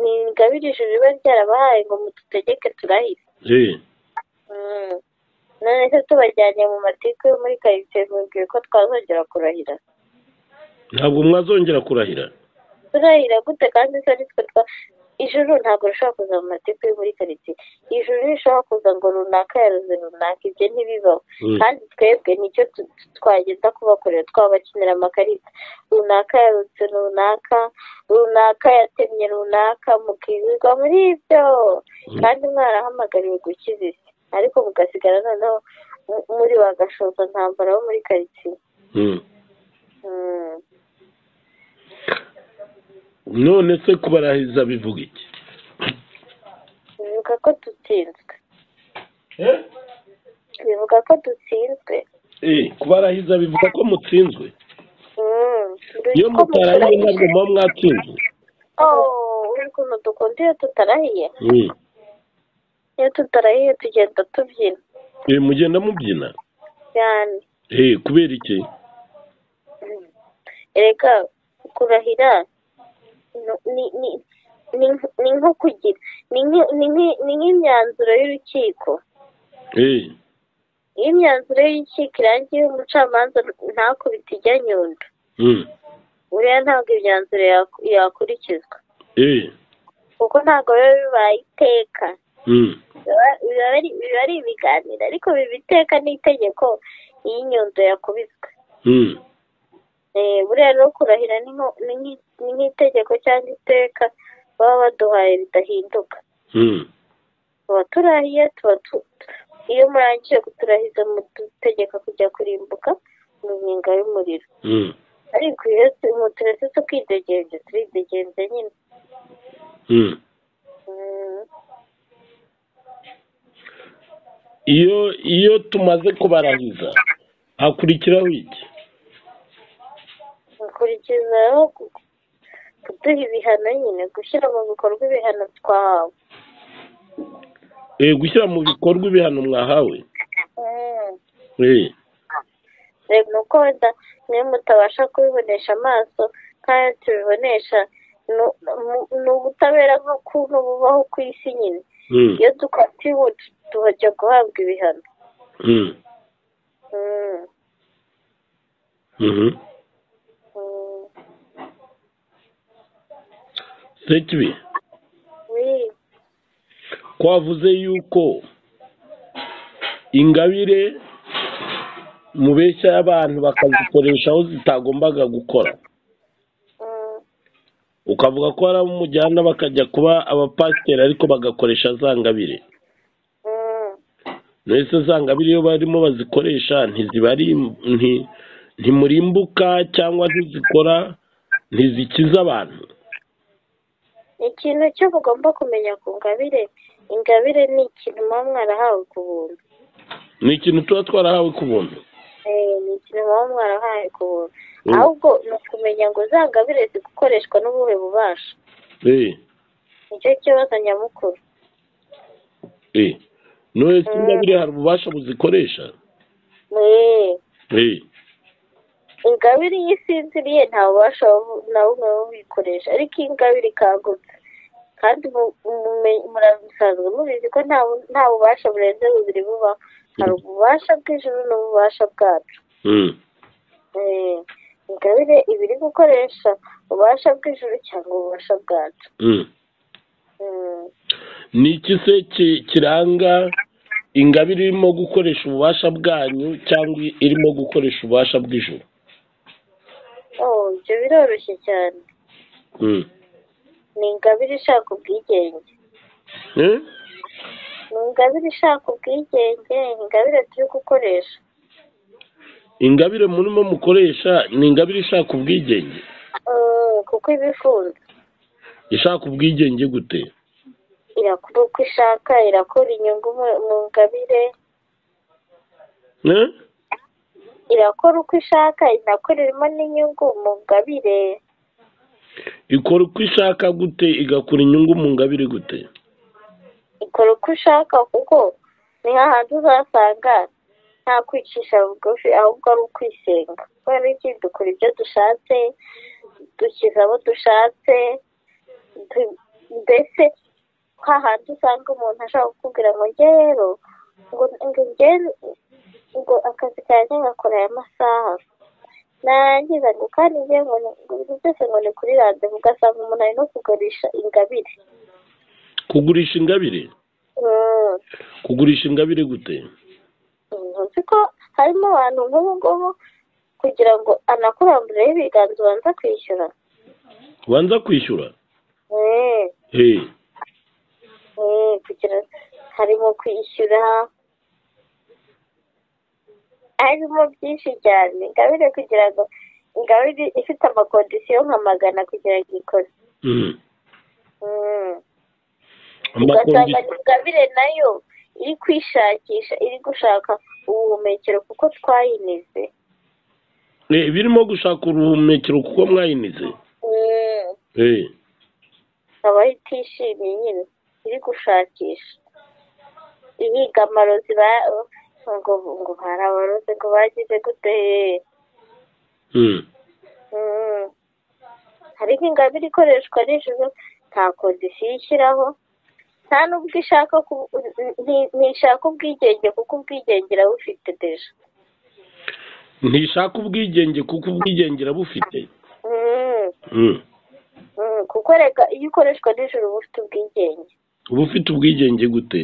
ingabire ijuru riba ryarabahaye ngo mudutegeke turahire none se tubajyanye mu matiku yo muri karitsiye mubwiye ko twazongera kurahira ntabwo mwazongera kurahira turahira gute kandi se ari twe ijuru ntabwo rishobora kuza mu mateka yo muri karitsiye ijuru rishobora kuza ngo runaka yaruze runaka ibyo ntibibaho kandi twebwe nicyo twagenda kubakorera twabakinira amakarita runaka yarutse runaka runaka yatemye runaka mukirirwa muri ibyo kandi mwarahamagariwe gukiza isi ariko mugasigara noneho muri wa gashoza ntambara wo muri karitsiye none se kubarahiza bivuga iki bivuga ko dutsinzwe bivuga ko dutsinzwe kubarahiza bivuga ko mutsinzwe iyo mutarahiye ntabwo muba mwatsinzwe uri ukuntu dukunda iyo tutarahiye iyo tutarahiye tugenda tubyina mugenda mubyina cyane kubera iki reka kurahira ni nko kugira ni nk'imyanzuro y'urukiko iyo imyanzuro y'urukiko irangiye umucamanza ntakubite ijya nyundo uriya ntabwo imyanzuro yakurikizwa kuko ntabwo biba bibaye iteka biba ari ibiganiro ariko biba iteka n'itegeko iyi nyundo yakubiswe buriya rero kurahira ni nk'itegeko cyangwa iteka baba baduhaye ridahinduka tuba turahiye tuba iyo murangije kuturahiza mudutegeka kujya kurimbuka mu nkinga y'umuriro ariko iyo turetse tukidegenza turidegenza nyine iyo iyo tumaze kubarahiza hakurikiraho iki gukurikizaho kuduha ibihano nyine gushyira mu bikorwa ibihano twahawe gushyira mu bikorwa ibihano mwahawe ni uko wenda niyo mutabasha kubibonesha amaso nk'ayo tubibonesha ni ubutabera nk'ukuntu bubaho ku isi nyine iyo dukatiwe tujya guhabwa ibihano sekibi twavuze yuko ingabire mubeshya y'abantu bakazikoresha aho zitagombaga gukora ukavuga ko hari abo umujyana bakajya kuba abapasiteri ariko bagakoresha za ngabire mbese za ngabire iyo barimo bazikoresha ntizibari ntimurimbuka cyangwa ntizikora ntizikiza abantu ikintu cyo mugomba kumenya ku ngabire ingabire ni ikintu muba mwarahawe ku buntu ni ikintu tuba twarahawe ku buntu ni ikintu muba mwarahawe ku buntu ahubwo ni ukumenya ngo za ngabire zikoreshwa n'ubuhe bubasha nicyo kibazo nyamukuru none ingabire hari ububasha buzikoresha ingabire iyo isinziriye nta bubasha na bumwe buyikoresha ariko iyi ngabire ikangutse kandi murabisanzwe mubizi ko nta bubasha burenze bubiri buba hari ububasha bw'ijuru n'ububasha bwacu ingabire iba iri gukoresha ububasha bw'ijuru cyangwa ububasha bwacu ni iki se kiranga ingabire irimo gukoresha ububasha bwanyu cyangwa irimo gukoresha ububasha bw'ijuru ibyo biroroshye cyane ni ingabire ishaka ubwigenge ni ingabire ishaka ubwigenge ingabire turi gukoresha ingabire murimo mukoresha ni ingabire ishaka ubwigenge kuko iba ifunze ishaka ubwigenge gute irakora uko ishaka irakora inyungu mu ngabire irakora uko ishaka inakoreramo n'inyungu mu ngabire ikora uko ishaka gute igakora inyungu mu ngabire gute ikora uko ushaka kuko ni hahandi uzasanga nta kwicisha bugufi ahubwo ari ukwisenga kubera iki dukora ibyo dushatse dukiza abo dushatse mbese hahandi usanga umuntu ashaka kukubwira ngo njye rero ngo ngo akazi kanjye ngakora aya masaha narangiza ngo kandi njye ngo ibintu byose ngo ni kuri radiyo ugasanga umuntu ari no kugurisha ingabire kugurisha ingabire kugurisha ingabire gute nzi ko harimo abantu nk'ubu ngubu kugira ngo anakurambureho ibiganza ubanza kwishyura ubanza kwishyura Eh, hey eh, kugira harimo kwishyura harimo byinshi cyane ingabire kugira ngo ingabire ifite amakondisiyo nka magana kugira ngo ikore mm. Mm. ugasanga amakondisiyo ingabire nayo iri kwishakisha iri gushaka ubuhumekero kuko twayinize Eh, birimo gushaka uruhumekero kuko mwayinize Mm. hey ikaba itishimiye nyine iri gushakisha ibigamaro ziba ngo ngo barabaroze ngo bagize gute mm. Mm. hari nk'ingabire ikoreshwa nijoro nta kondisiyo ishyiraho nta n'ubwo ishaka ku- nti- ntishaka ubwigenge kuko ubwigenge irabufite deja ntishaka ubwigenge kuko ubwigenge irabufite Mm. mm. Mm, kuko reka iyo ukoreshwa nijoro uba ufite ubwigenge uba ufite ubwigenge gute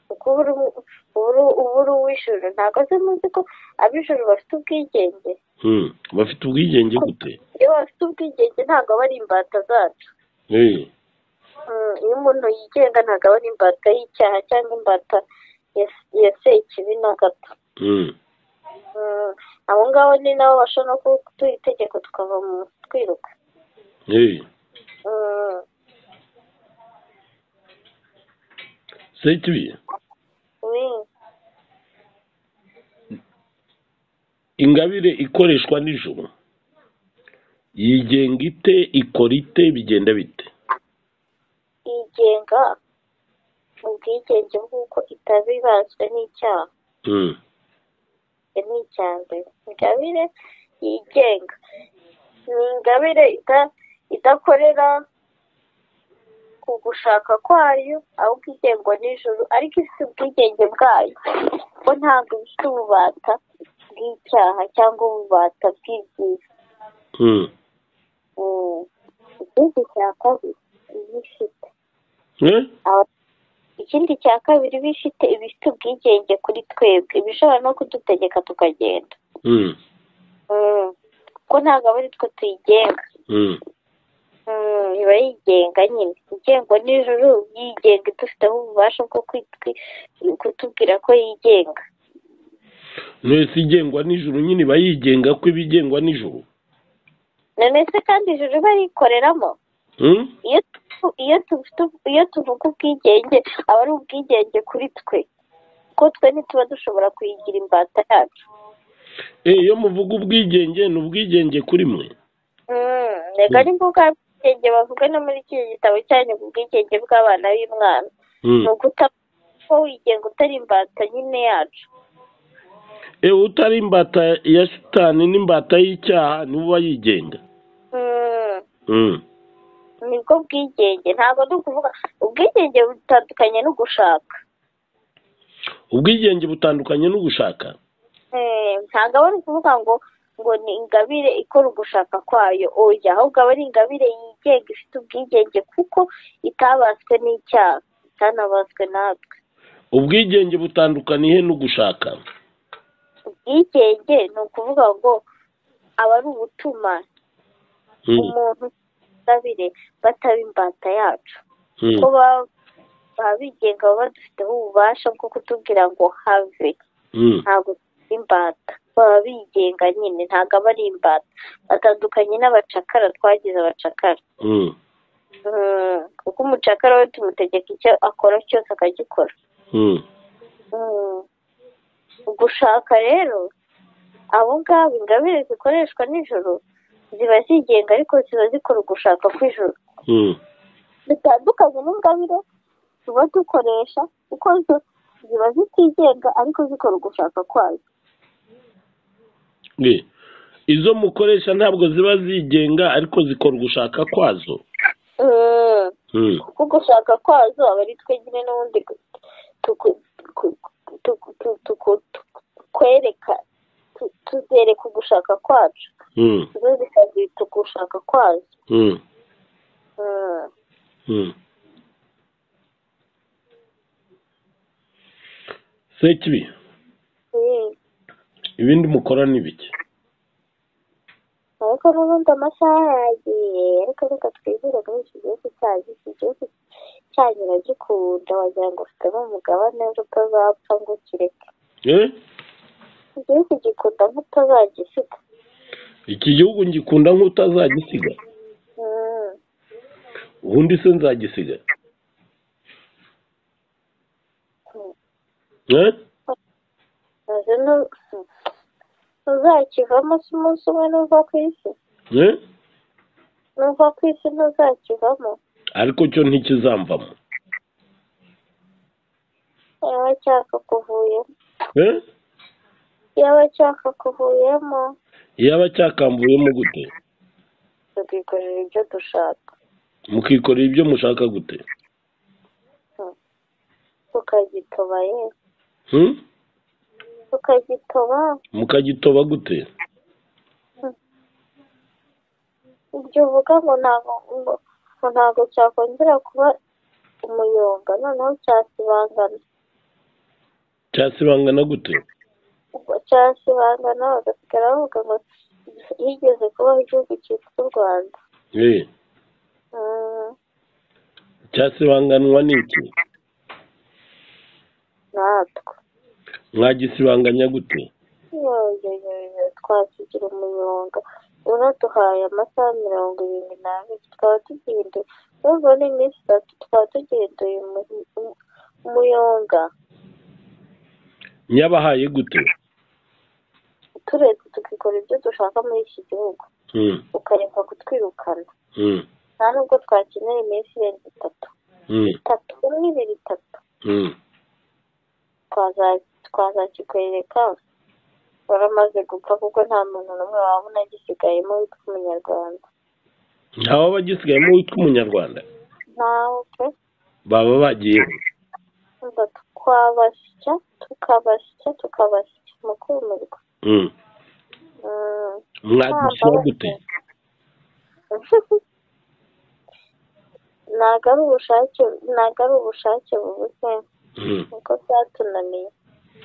kuko uba uri uba uri uw'ijoro ntabwo se muzi ko ab'ijoro bafite ubwigenge mm. bafite ubwigenge gute iyo bafite ubwigenge ntabwo aba ari imbata zacu hey Mm, iyo umuntu yigenga ntabwo aba ari imbata y'icyaha cyangwa imbata ya- ya sekibi na gato mm. Mm, abo ngabo ni nabo bashobora no kuduha itegeko tukava mu twiruka hey Mm, sekibi oui. ingabire ikoreshwa nijoro yigenga ite ikora ite bigenda bite yigenga ubwigenge bw'uko itabibazwe n'icyaha mm. Icyo ni icya mbere ingabire yigenga ni ingabire ida- idakorera ku gushaka kwayo ahubwo igengwa n'ijoro ariko ifite ubwigenge bwayo kuko ntabwo ifite ububata bw'icyaha cyangwa ububata bw'ibyiza Mm. Mm. ikindi cya kabiri iba ifite Eh? Aba- ikindi cya kabiri iba ifite iba ifite ubwigenge kuri twebwe iba ishobora no kudutegeka tukagenda Mm. Mm. kuko ntabwo aba ari twe tuyigenga Mm. Mm, iba yigenga nyine igengwa n'ijuru yigenga idufiteho ububasha bwo kwitwi- kutubwira ko yigenga mwese igengwa nijoro nyine iba yigenga ko iba igengwa nijoro none se kandi ijuru barikoreramo Mm? iyo tu- iyo tufite iyo tuvuga ubwigenge aba ari ubwigenge kuri twe kuko twe ntituba dushobora kuyigira imbata yacu Eh, iyo muvuga ubwigenge ni ubwigenge kuri mwe Mm, reka ni bwa bwigenge bavuga no muri iki gitabo cyanyu ku bwigenge bw'abana b'imwana Mm. ni uguta ko wigenga utari imbata nyine yacu Eh, utari imbata ya shitani n'imbata y'icyaha niwe uba yigenga Mm. Mm. nibwo bwigenge ntabwo ni ukuvuga ubwigenge butandukanye no gushaka ubwigenge butandukanye no gushaka Eh, ntabwo aba ari ukuvuga ngo ngo ni ingabire ikora ugushaka kwayo oya ahubwo aba ari ingabire yigenga ifite ubwigenge kuko itabaswe n'icyaha itanabaswe natwe ubwigenge butandukaniye no gushaka ubwigenge ni ukuvuga ngo aba ari ubutuma Mm. umuntu ingabire bataba imbata yacu Mm. ko baba baba bigenga baba badufiteho ububasha bwo kutubwira ngo have Mm. ntabwo ari imbata baba bigenga nyine ntabwo aba ari imbata batandukanye n'abacakara twagize abacakara Mm. Mm, kuko umucakara we tumutegeka icyo akora cyose akagikora Mm. Mm. gushaka rero abo ngabo ingabire zikoreshwa nijoro ziba zigenga ariko ziba zikora ugushaka kw'ijoro Mm. bitandukanye n'ingabire tuba dukoresha kuko zo ziba zitigenga ariko zikora ugushaka kwazo Eh, izo mukoresha ntabwo ziba zigenga ariko zikora ugushaka kwazo Mm. Mm. kuko gushaka kwazo aba ari twe nyine n'ubundi gu- tuku- ku- tuku- tu- tuku- tu- kwereka tu- tuzereka ugushaka kwacu Mm. zo zikazita ugushaka kwazo Mm. Mm. Mm. sekibi ibindi mukora ni bike ariko n'ubundi amasaha yagiye ariko reka twibwire muri iki gihugu cyacu iki gihugu cyanyu uragikunda wagira ngo ufitemo umugabane utazapfa ngo ukireke Eh? igihugu gikunda nk'utazagisiga iki gihugu ngikunda nk'utazagisiga Mm. ubundi se nzagisiga Eh? maze nu- ntuzakivamo se umunsi umwe nuva ku isi Eh? nuva ku isi ntuzakivamo ariko cyo ntikizamvamo yaba ashaka kuvuyemo Eh? yaba ashaka kuvuyemo yaba cyakamvuyemo gute tukikorera ibyo dushaka mukikorera ibyo mushaka gute tukagitoba ye Hmm? tukagitoba mukagitoba gute ibyo uvuga ngo ntabwo ngo ngo ntabwo cyakongera kuba umuyonga noneho cyasibangana cyasibangana gute ubwo cyasibangana bagasigara bavuga ngo yigeze kubaho igihugu cyitwa u rwanda Eh, Mm, cyasibanganwa n'iki natwe mwagisibanganya gute yoyoyoyo twakigira umuyonga unaduhaye amasaha mirongo irindwi n'abiri twaba tugihinduye nubwo ni iminsi itatu twaba tugihinduye umu- umu- umuyonga nyabahaye gute turetse tukikora ibyo dushaka muri iki gihugu Hmm. ukareka kutwirukana Hmm. nta nubwo twakenera iminsi irenze itatu Hmm. itatu umwe ibiri itatu Hmm. twaza- twazakikwereka waramaze gupfa kuko nta muntu n'umwe waba unagisigayemo witwa umunyarwanda ntawaba agisigayemo witwa umunyarwanda ntawe pe baba bagiyeho ngo twabasya tukabasya tukabasya mu kumirwa Hmm. Mm, mwagishyira gute ntabwo ari ubushake ntabwo ari ubushake bubuze Hmm. niko byatunaniye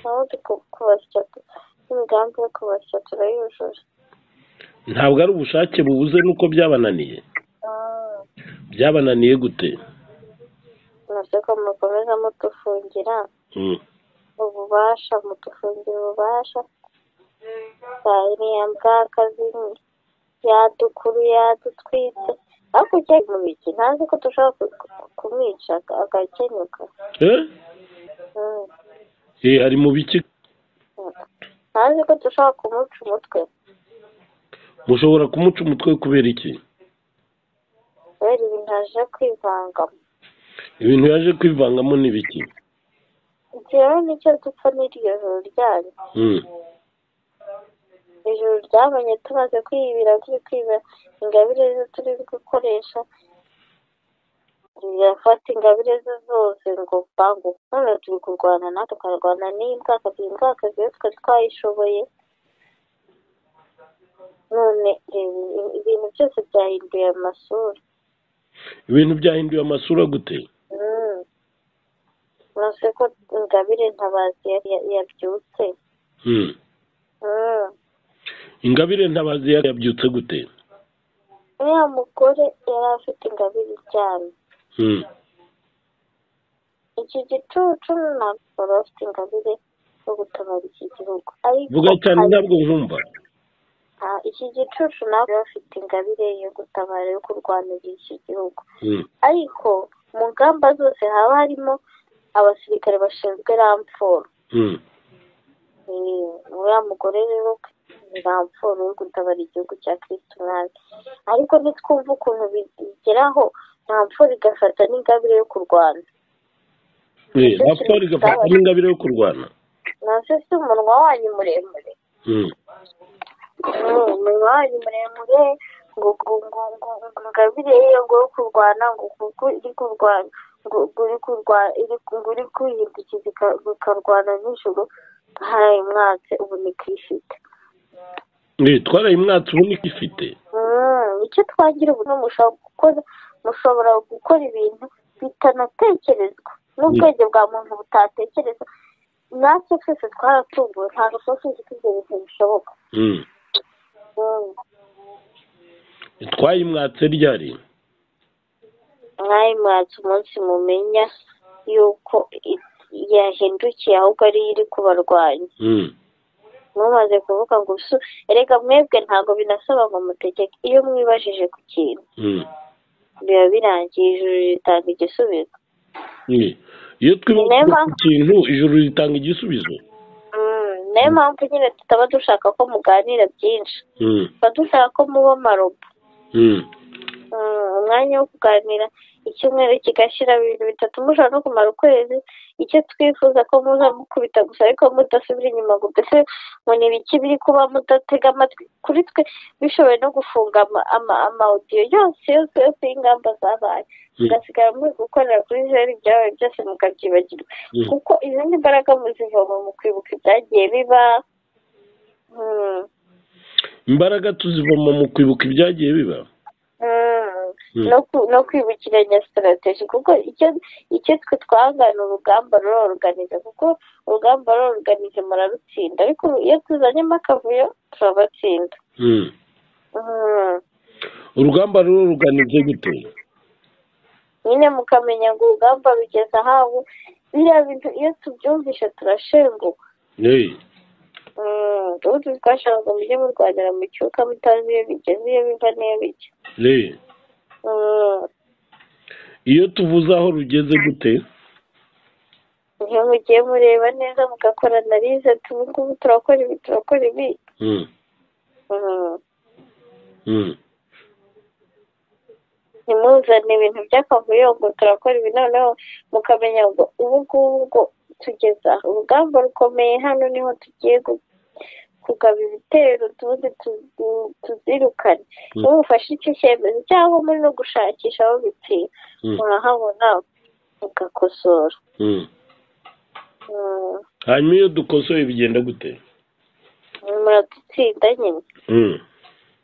naho kubasya tu- n'imigambi yo kubasya turayujuje ntabwo ari ubushake bubuze nuko byabananiye Mm. byabananiye gute amasoko mukomeza mudufungira Hmm. ububasha mudufungira ububasha iriya mbwaka zimwe yadukuru yadutwitse hakurya mu biki ntazi ko dushobora ku- ku- kumwica aga- agakenyuka Eh? Mm. Eh, ari mu biki ntazi ko dushobora kumuca umutwe mushobora kumuca umutwe kubera iki kubera ibintu aje kwivanga ibintu yaje kwivangamo ni biki ibyo rero nicyo dupfa n'iryo joro ryanyu Hmm. ijuru ryabonye tumaze kwibira turi kwibira ingabire zo turi gukoresha rirafata ingabire ze zose ngo bangu none turi kurwana nawe tukarwana n'iyi mbwaka iyi mbwaka ziyo twari twayishoboye none reba, ibintu byose byahinduye amasura ibintu byahinduye amasura gute Mm. uretse ko ingabire ntabazi yari- ya- yabyutse Hmm. Mm. ingabire ntabazi ya- yabyutse gute uriya mugore yari afite ingabire iryamye Hmm. iki gicucu ntabwo bafite ingabire yo gutabara iki gihugu ariko vuga cyane hari- ntabwo nkumva ah, iki gicucu ntabwo bafite ingabire yo gutabara yo kurwanira iki gihugu Hmm. ariko mu ngamba zose haba harimo abasirikare bashinzwe ramforo Hmm. Eh, uriya mugore rero ni ramforo yo gutabara igihugu cya kristo umwami ariko ntitwumve ukuntu bi- bigeraho ramforo igafata n'ingabire yo kurwana Eh, raporo igafata n'ingabire yo kurwana nase si umunwa wanyu muremure Hmm. umwanya muremure ngo ngo ngo ngo ngo ngabire iyo ngo uri kurwana ngo kuko iri kurwana ngo ngo uri kurwana iri ku- ngo uri kwirinda iki zika- bikarwana nijoro haraye mwatse ubu ni kwifite Eh, twarayimwatse ubu niko ifite Mm, icyo twagira ubu ni mushobora gukora mushobora gukora ibintu bitanatekerezwa n'ubwenge bwa muntu butatekereza natwe twese twaratunguwe ntabwo tuba tuzi ko ibyo bintu bishoboka Mm. twayimwatse ryari mwari mwatse umunsi mumenya yuko i- yahindukiye ahubwo ariyo iri kubarwanya Mm. mumaze kuvuga ngo usu erega mwebwe ntabwo binasaba ngo mutegeke iyo mwibajije ku kintu Mm. biba birangiye ijuru ritanga igisubizo Mm. iyo twibajije Nema. ku kintu ijuru ritanga igisubizo Mm, niyo mpamvu nyine tutaba dushaka ko muganira byinshi Mm. tuba dushaka ko muba amarobo Mm. Mm, umwanya wo kuganira icyumweru kigashira ibintu bitatu mushobora no kumara ukwezi icyo twifuza ko muza mukubita gusa ariko mudasubira inyuma ngo mbese ngo ni ibiki biri kuba mudatega amatwi kuri twe bishoboye no gufunga ama- ama- amawudiyo yose yose yose y'ingamba zabaye mugasigara muri gukorera kuri zeru ibyabaye byose mukabyibagirwa Mm. kuko izindi mbaraga muzivoma mu kwibuka ibyagiye biba Mm, imbaraga tuzivoma mu kwibuka ibyagiye biba mm. Mm. no ku- no kwibukiranya sitarategi kuko icyo icyo twe twangana urugamba ruroruganiza kuko urugamba ruroruganiza murarutsinda ariko iyo tuzanyemo akavuyo turabatsinda Mm. Mm. urugamba ruruganize gute nyine mukamenya ngo urugamba rugeze ahabu biriya bintu iyo tubyumvishe turashenguka Hey. Mm. ubu twashakaga mujye murwanira mu cyuka mutazi iyo bigeze iyo biva n'iyo bijya Hey. Mm. iyo tuvuze aho rugeze gute iyo mugiye mureba neza mugakora analize ubu ngubu turakora ibi turakora ibi Mm. Mm. Mm. ntimuzane ibintu by'akavuyo ngo turakora ibi noneho mukamenya ngo ubu ngubu ngo tugeza aha. urugamba rukomeye hano niho tugiye gu- kugaba ibitero tubuze tu- tu- tuzirukane Mm. iyo mufashe icyo cyemezo cyangwa muri no gushakisha aho bitsira Mm. murahabona mugakosora Mm. Mm. hanyuma iyo dukosoye bigenda gute muradutsinda nyine Mm.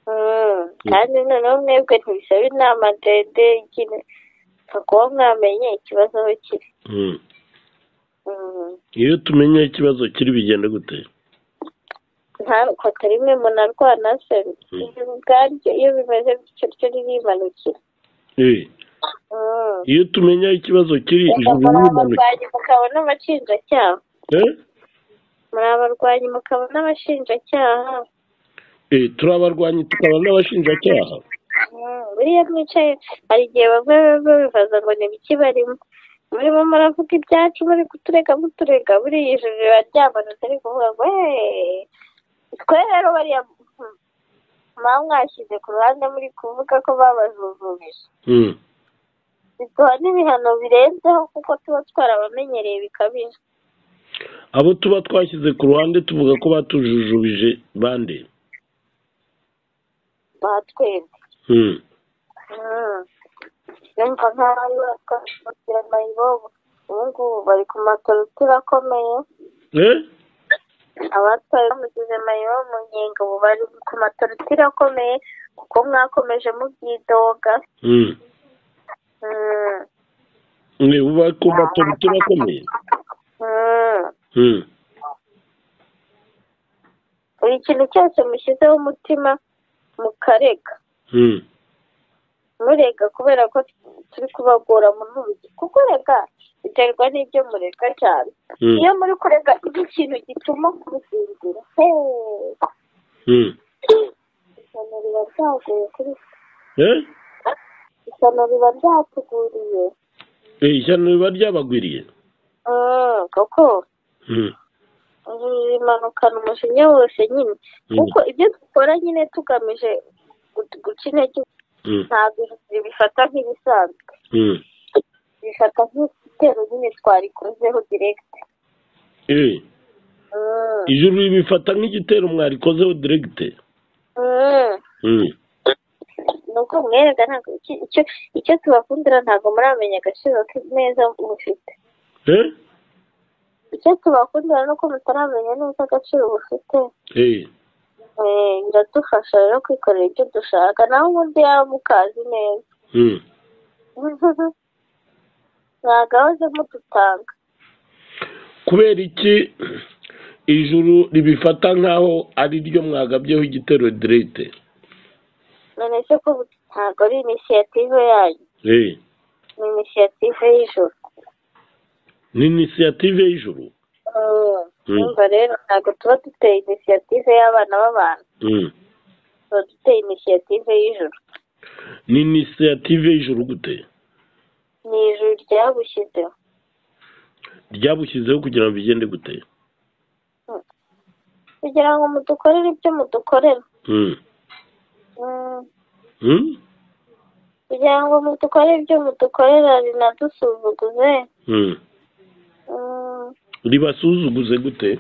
Mm. kandi noneho mwebwe ntibisaba inama ndende nyine nka kuba mwamenye ikibazo aho kiri Mm. Mm. iyo tumenye ikibazo kiri bigenda gute ntarukaka rimwe munarwana se ibyo ubwaryo iyo bimeze bityo ryo ririmanukira Hey. Mm. iyo tumenya ikibazo kiri ijuru muri rimanuka abarwanyi mukabona abashinjacyaha Eh? muri abarwanyi mukabona abashinjacyaha Eh, turi abarwanyi tukaba n'abashinjacyaha Mm. buriya mwicaye hari igihe bamwe bamwe bibaza ngo ni biki barimo murimo muravuga ibyacu muri kuturega muturega buriya ijuru riraryamanuze ari kuvuga ngo "Hey, twe rero bariya mm, muba mwashyize ku ruhande muri kuvuga ko babajujubije Mm. biduha n'ibihano birenzeho kuko tuba twarabamenyereye bikabije abo tuba twashyize ku ruhande tuvuga ko batujujubije bande ba twebwe Mm. Mm. yumva nk'aho ari batwashyira mayibobo ubu ngubu bari ku matorutura akomeye Eh? abatwaye bamugize mayibobo mu nkingo ubu bari ku matorutura akomeye kuko mwakomeje mubyidoga Mm. Mm. ni uba ku matora turakomeye Mm. Mm. buri kintu cyose mushyizeho umutima mukarega Mm. murega kubera ko turi kubagora mu ntugi kuko rega biterwa n'ibyo murega cyane Mm. iyo muri kurega iki kintu gituma kubisinzira heee Mm. isano riba ryaguye kuri Eh? isano riba ryatuguriye Eh, ishyano riba ryabagwiriye Mm, kuko Mm. rimanukana umujinya wose nyine Mm. kuko ibyo dukora nyine tugamije gu- guca intege Mm. ntabwo bifata nk'ibisanzwe Mm. bifata nk'igitero nyine twarikozeho direkite Eh, Mm. ijuru bifata nk'igitero mwarikozeho diregite Mm. Mm. nuko mwereka ntabwo iki- icyo icyo tubakundira ntabwo muramenya agaciro ke neza mufite Eh? icyo tubakundira nuko mutaramenya neza agaciro bufite Eh. Eh, biradufasha rero kwikorera ibyo dushaka naho ubundi yaba mukazi neza Mm. ntabwo aho aze mudutanga kubera iki ijuru ribifata nk'aho ari ryo mwagabyeho igitero direte none se ko ntabwo ari inisiyative yanyu Eh, ni inisiyative y'ijoro ni inisiyative y'ijuru Mm. numva rero ntabwo tuba duteye inisiyative y'abana b'abantu Mm. tuba duteye inisiyative y'ijoro ni inisiyative y'ijuru gute ni ijuru ryabushyizeho ryabushyizeho kugira ngo bigende gute kugira ngo mudukorere ibyo mudukorera Mm. Mm, Mm? kugira ngo mudukorere ibyo mudukorera rinadusuzuguze Mm. Mm, ribasuzuguze gute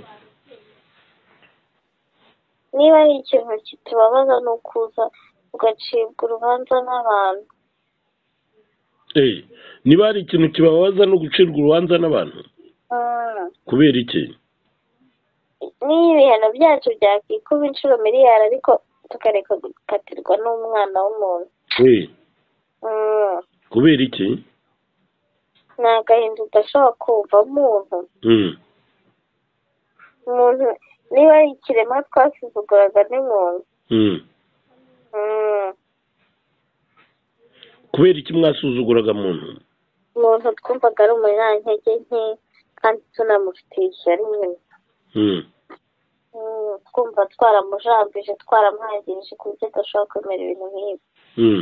niba ari ikintu kitubabaza ni ukuza ugacibwa urubanza n'abantu Eh, niba hari ikintu kibabaza no gucirwa urubanza n'abantu Mm. kubera iki niba ibihano byacu byakwikuba inshuro miliyari ariko tukareka gukatirwa n'umwana w'umuntu Eh, Mm. kubera iki ni agahinda udashobora kumva muntu Mm. umuntu niba ari ikiremwa twasuzuguraga n'umuntu Mm. Mm. kubera iki mwasuzuguraga muntu umuntu twumvaga ari umunyantege nke kandi tunamufitiye ishyari nyine Mm. Mm, twumva twaramujambije twaramwangirije ku buryo adashobora kwemera ibintu nk'ibi Mm.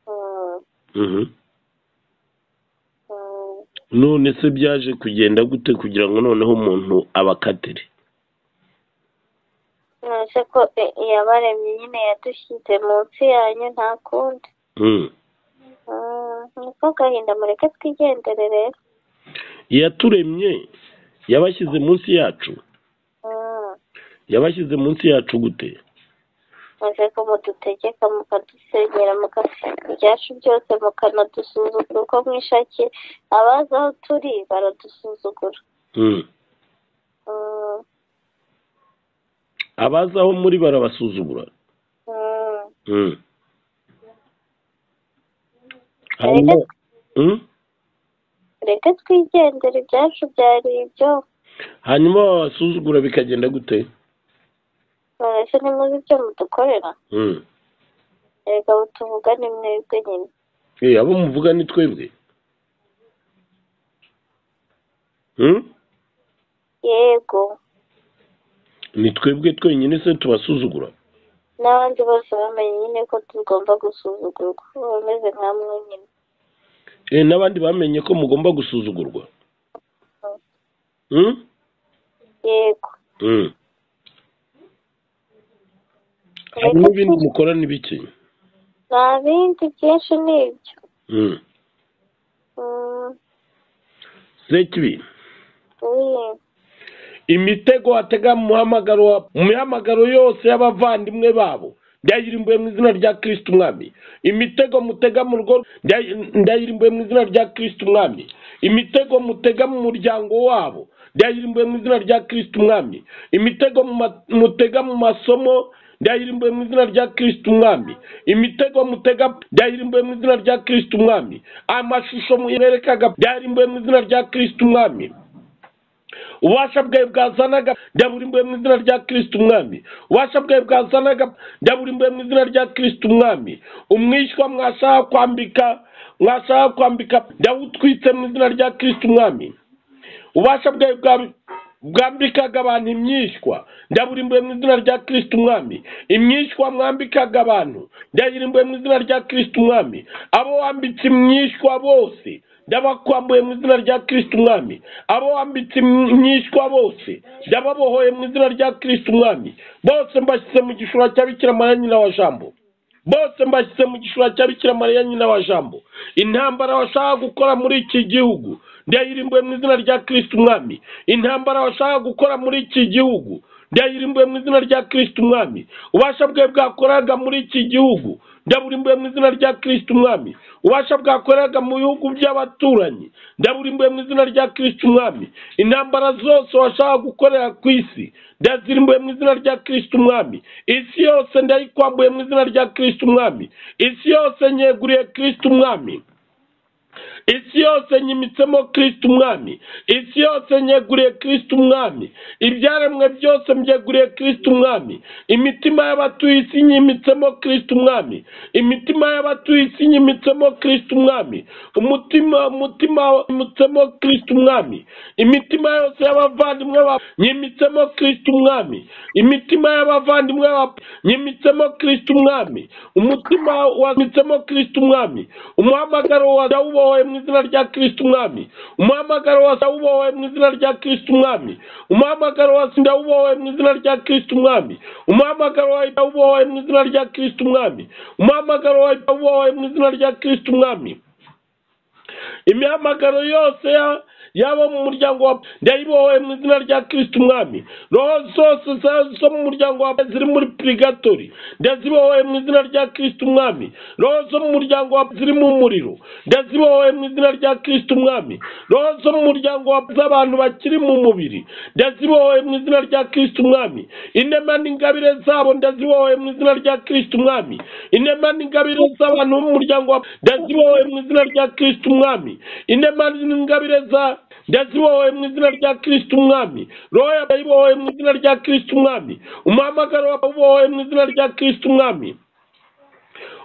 Mm, Mhm. mm. none se byaje kugenda gute kugira ngo noneho umuntu abakatire nonese ko i- iyabaremye nyine yadushyize munsi yanyu nta kundi Mm. Mm, niko gahinda mureke twigendere rero yaturemye yabashyize munsi yacu Mm, yabashyize munsi yacu gute maze ko mudutegeka mukadusenyera mukatwika ibyacu byose mukanadusuzugura uko mwishakiye abazi aho turi baradusuzugura Mm. Mm, abaza aho muri barabasuzugura mm. Mm. hanyuma Mm? reka twigendere ibyacu byari ibyo hanyuma babasuzugura bikagenda gute none se ntimuzi ibyo mudukorera Mm. erega abo tuvuga ni mwebwe nyine Eh, abo muvuga ni twebwe Mm? yego ni twebwe twenyine se tubasuzugura n'abandi bose bamenye nyine ko tugomba gusuzugurwa bameze nka mwe nyine Eh, n'abandi bamenye ko mugomba gusuzugurwa Mm? yego Mm. hanyuma reka ibindi twi- mukora ni biki nta bindi byinshi ni ibyo Mm. Mm, sekibi oui. imitego atega mu muhamagaro wa- mu mihamagaro yose y'abavandimwe babo ndayirimbuye mu izina rya kirisiti umwami imitego mutega mu rugo ndayi- ndayirimbuye mu izina rya kirisiti umwami imitego mutega mu muryango wabo ndayirimbuye mu izina rya kirisiti umwami imitego mu ma- mutega mu masomo ndayirimbuye mu izina rya kirisiti umwami imitego mutega ndayirimbuye mu izina rya kirisiti umwami amashusho mwerekaga ndayirimbuye mu izina rya kirisiti umwami ububasha bwawe bwazanaga ndaburimbuye mu izina rya kirisiti umwami ububasha bwawe bwazanaga ndaburimbuye mu izina rya kirisiti umwami umwishywa mwashaka kwambika mwashaka kwambika ndawutwitse mu izina rya kirisiti umwami ububasha bwawe bwa- bwambikaga abantu imyishywa ndaburimbuye mu izina rya kirisiti umwami imyishywa mwambikaga abantu ndayirimbuye mu izina rya kirisiti umwami abo wambitse imyishywa bose ndabakwambuye mu izina rya kirisiti umwami abo wambitse imyishywa bose ndababohoye mu izina rya kirisiti umwami bose mbashyize mu gishura cya bikira mariya nyina wa jambo bose mbashyize mu gishura cya bikira mariya nyina wa jambo intambara bashaka gukora muri iki gihugu ndayirimbuye mu izina rya kirisiti umwami intambara bashaka gukora muri iki gihugu ndayirimbuye mu izina rya kirisiti umwami ubasha bwe bwakoraga muri iki gihugu ndaburimbuye mu izina rya kirisiti umwami ubasha bwakoraga mu bihugu by'abaturanyi ndaburimbuye mu izina rya kirisiti umwami intambara zose washaka gukorera ku isi ndazirimbuye mu izina rya kirisiti umwami isi yose ndayikwambuye mu izina rya kirisiti umwami isi yose nyeguriye kirisiti umwami isi yose nyimitsemo kirisiti umwami isi yose nyeguriye kirisiti umwami ibyaremwe byose mbyeguriye kirisiti umwami imitima y'abatuye isi nyimitsemo kirisiti umwami imitima y'abatuye isi nyimitsemo kirisiti umwami umutima umutima nyimitsemo kirisiti umwami imitima yose y'abavandimwe ba nyimitsemo kirisiti umwami imitima y'abavandimwe ba nyimitsemo kirisiti umwami umutima wamitsemo kirisiti umwami umuhamagaro wa dawubohoye mu izina rya kirisiti umwami umuhamagaro wa dawubohoye mu izina rya kirisiti umwami umuhamagaro wa dawubohoye mu izina rya kirisiti umwami umuhamagaro wa dawubohoye mu izina rya kirisiti umwami umuhamagaro wa dawubohoye mu izina rya kirisiti umwami imihamagaro yose ya- yaba mu muryango wa ndayibohoye mu izina rya kirisiti umwami roho zose za- zo mu muryango wa ziri muri purigatori ndazibohoye mu izina rya kirisiti umwami roho zo mu muryango wa ziri mu muriro ndazibohoye mu izina rya kirisiti umwami roho zo mu muryango wa z'abantu bakiri mu mubiri ndazibohoye mu izina rya kirisiti umwami inema n'ingabire zabo ndazibohoye mu izina rya kirisiti umwami inema n'ingabire z'abantu b'umuryango wa ndazibohoye mu izina rya kirisiti umwami inema n'ingabire za ndazibohoye mu izina rya kirisiti umwami roho yayibohoye mu izina rya kirisiti umwami umuhamagaro wabohoye mu izina rya kirisiti umwami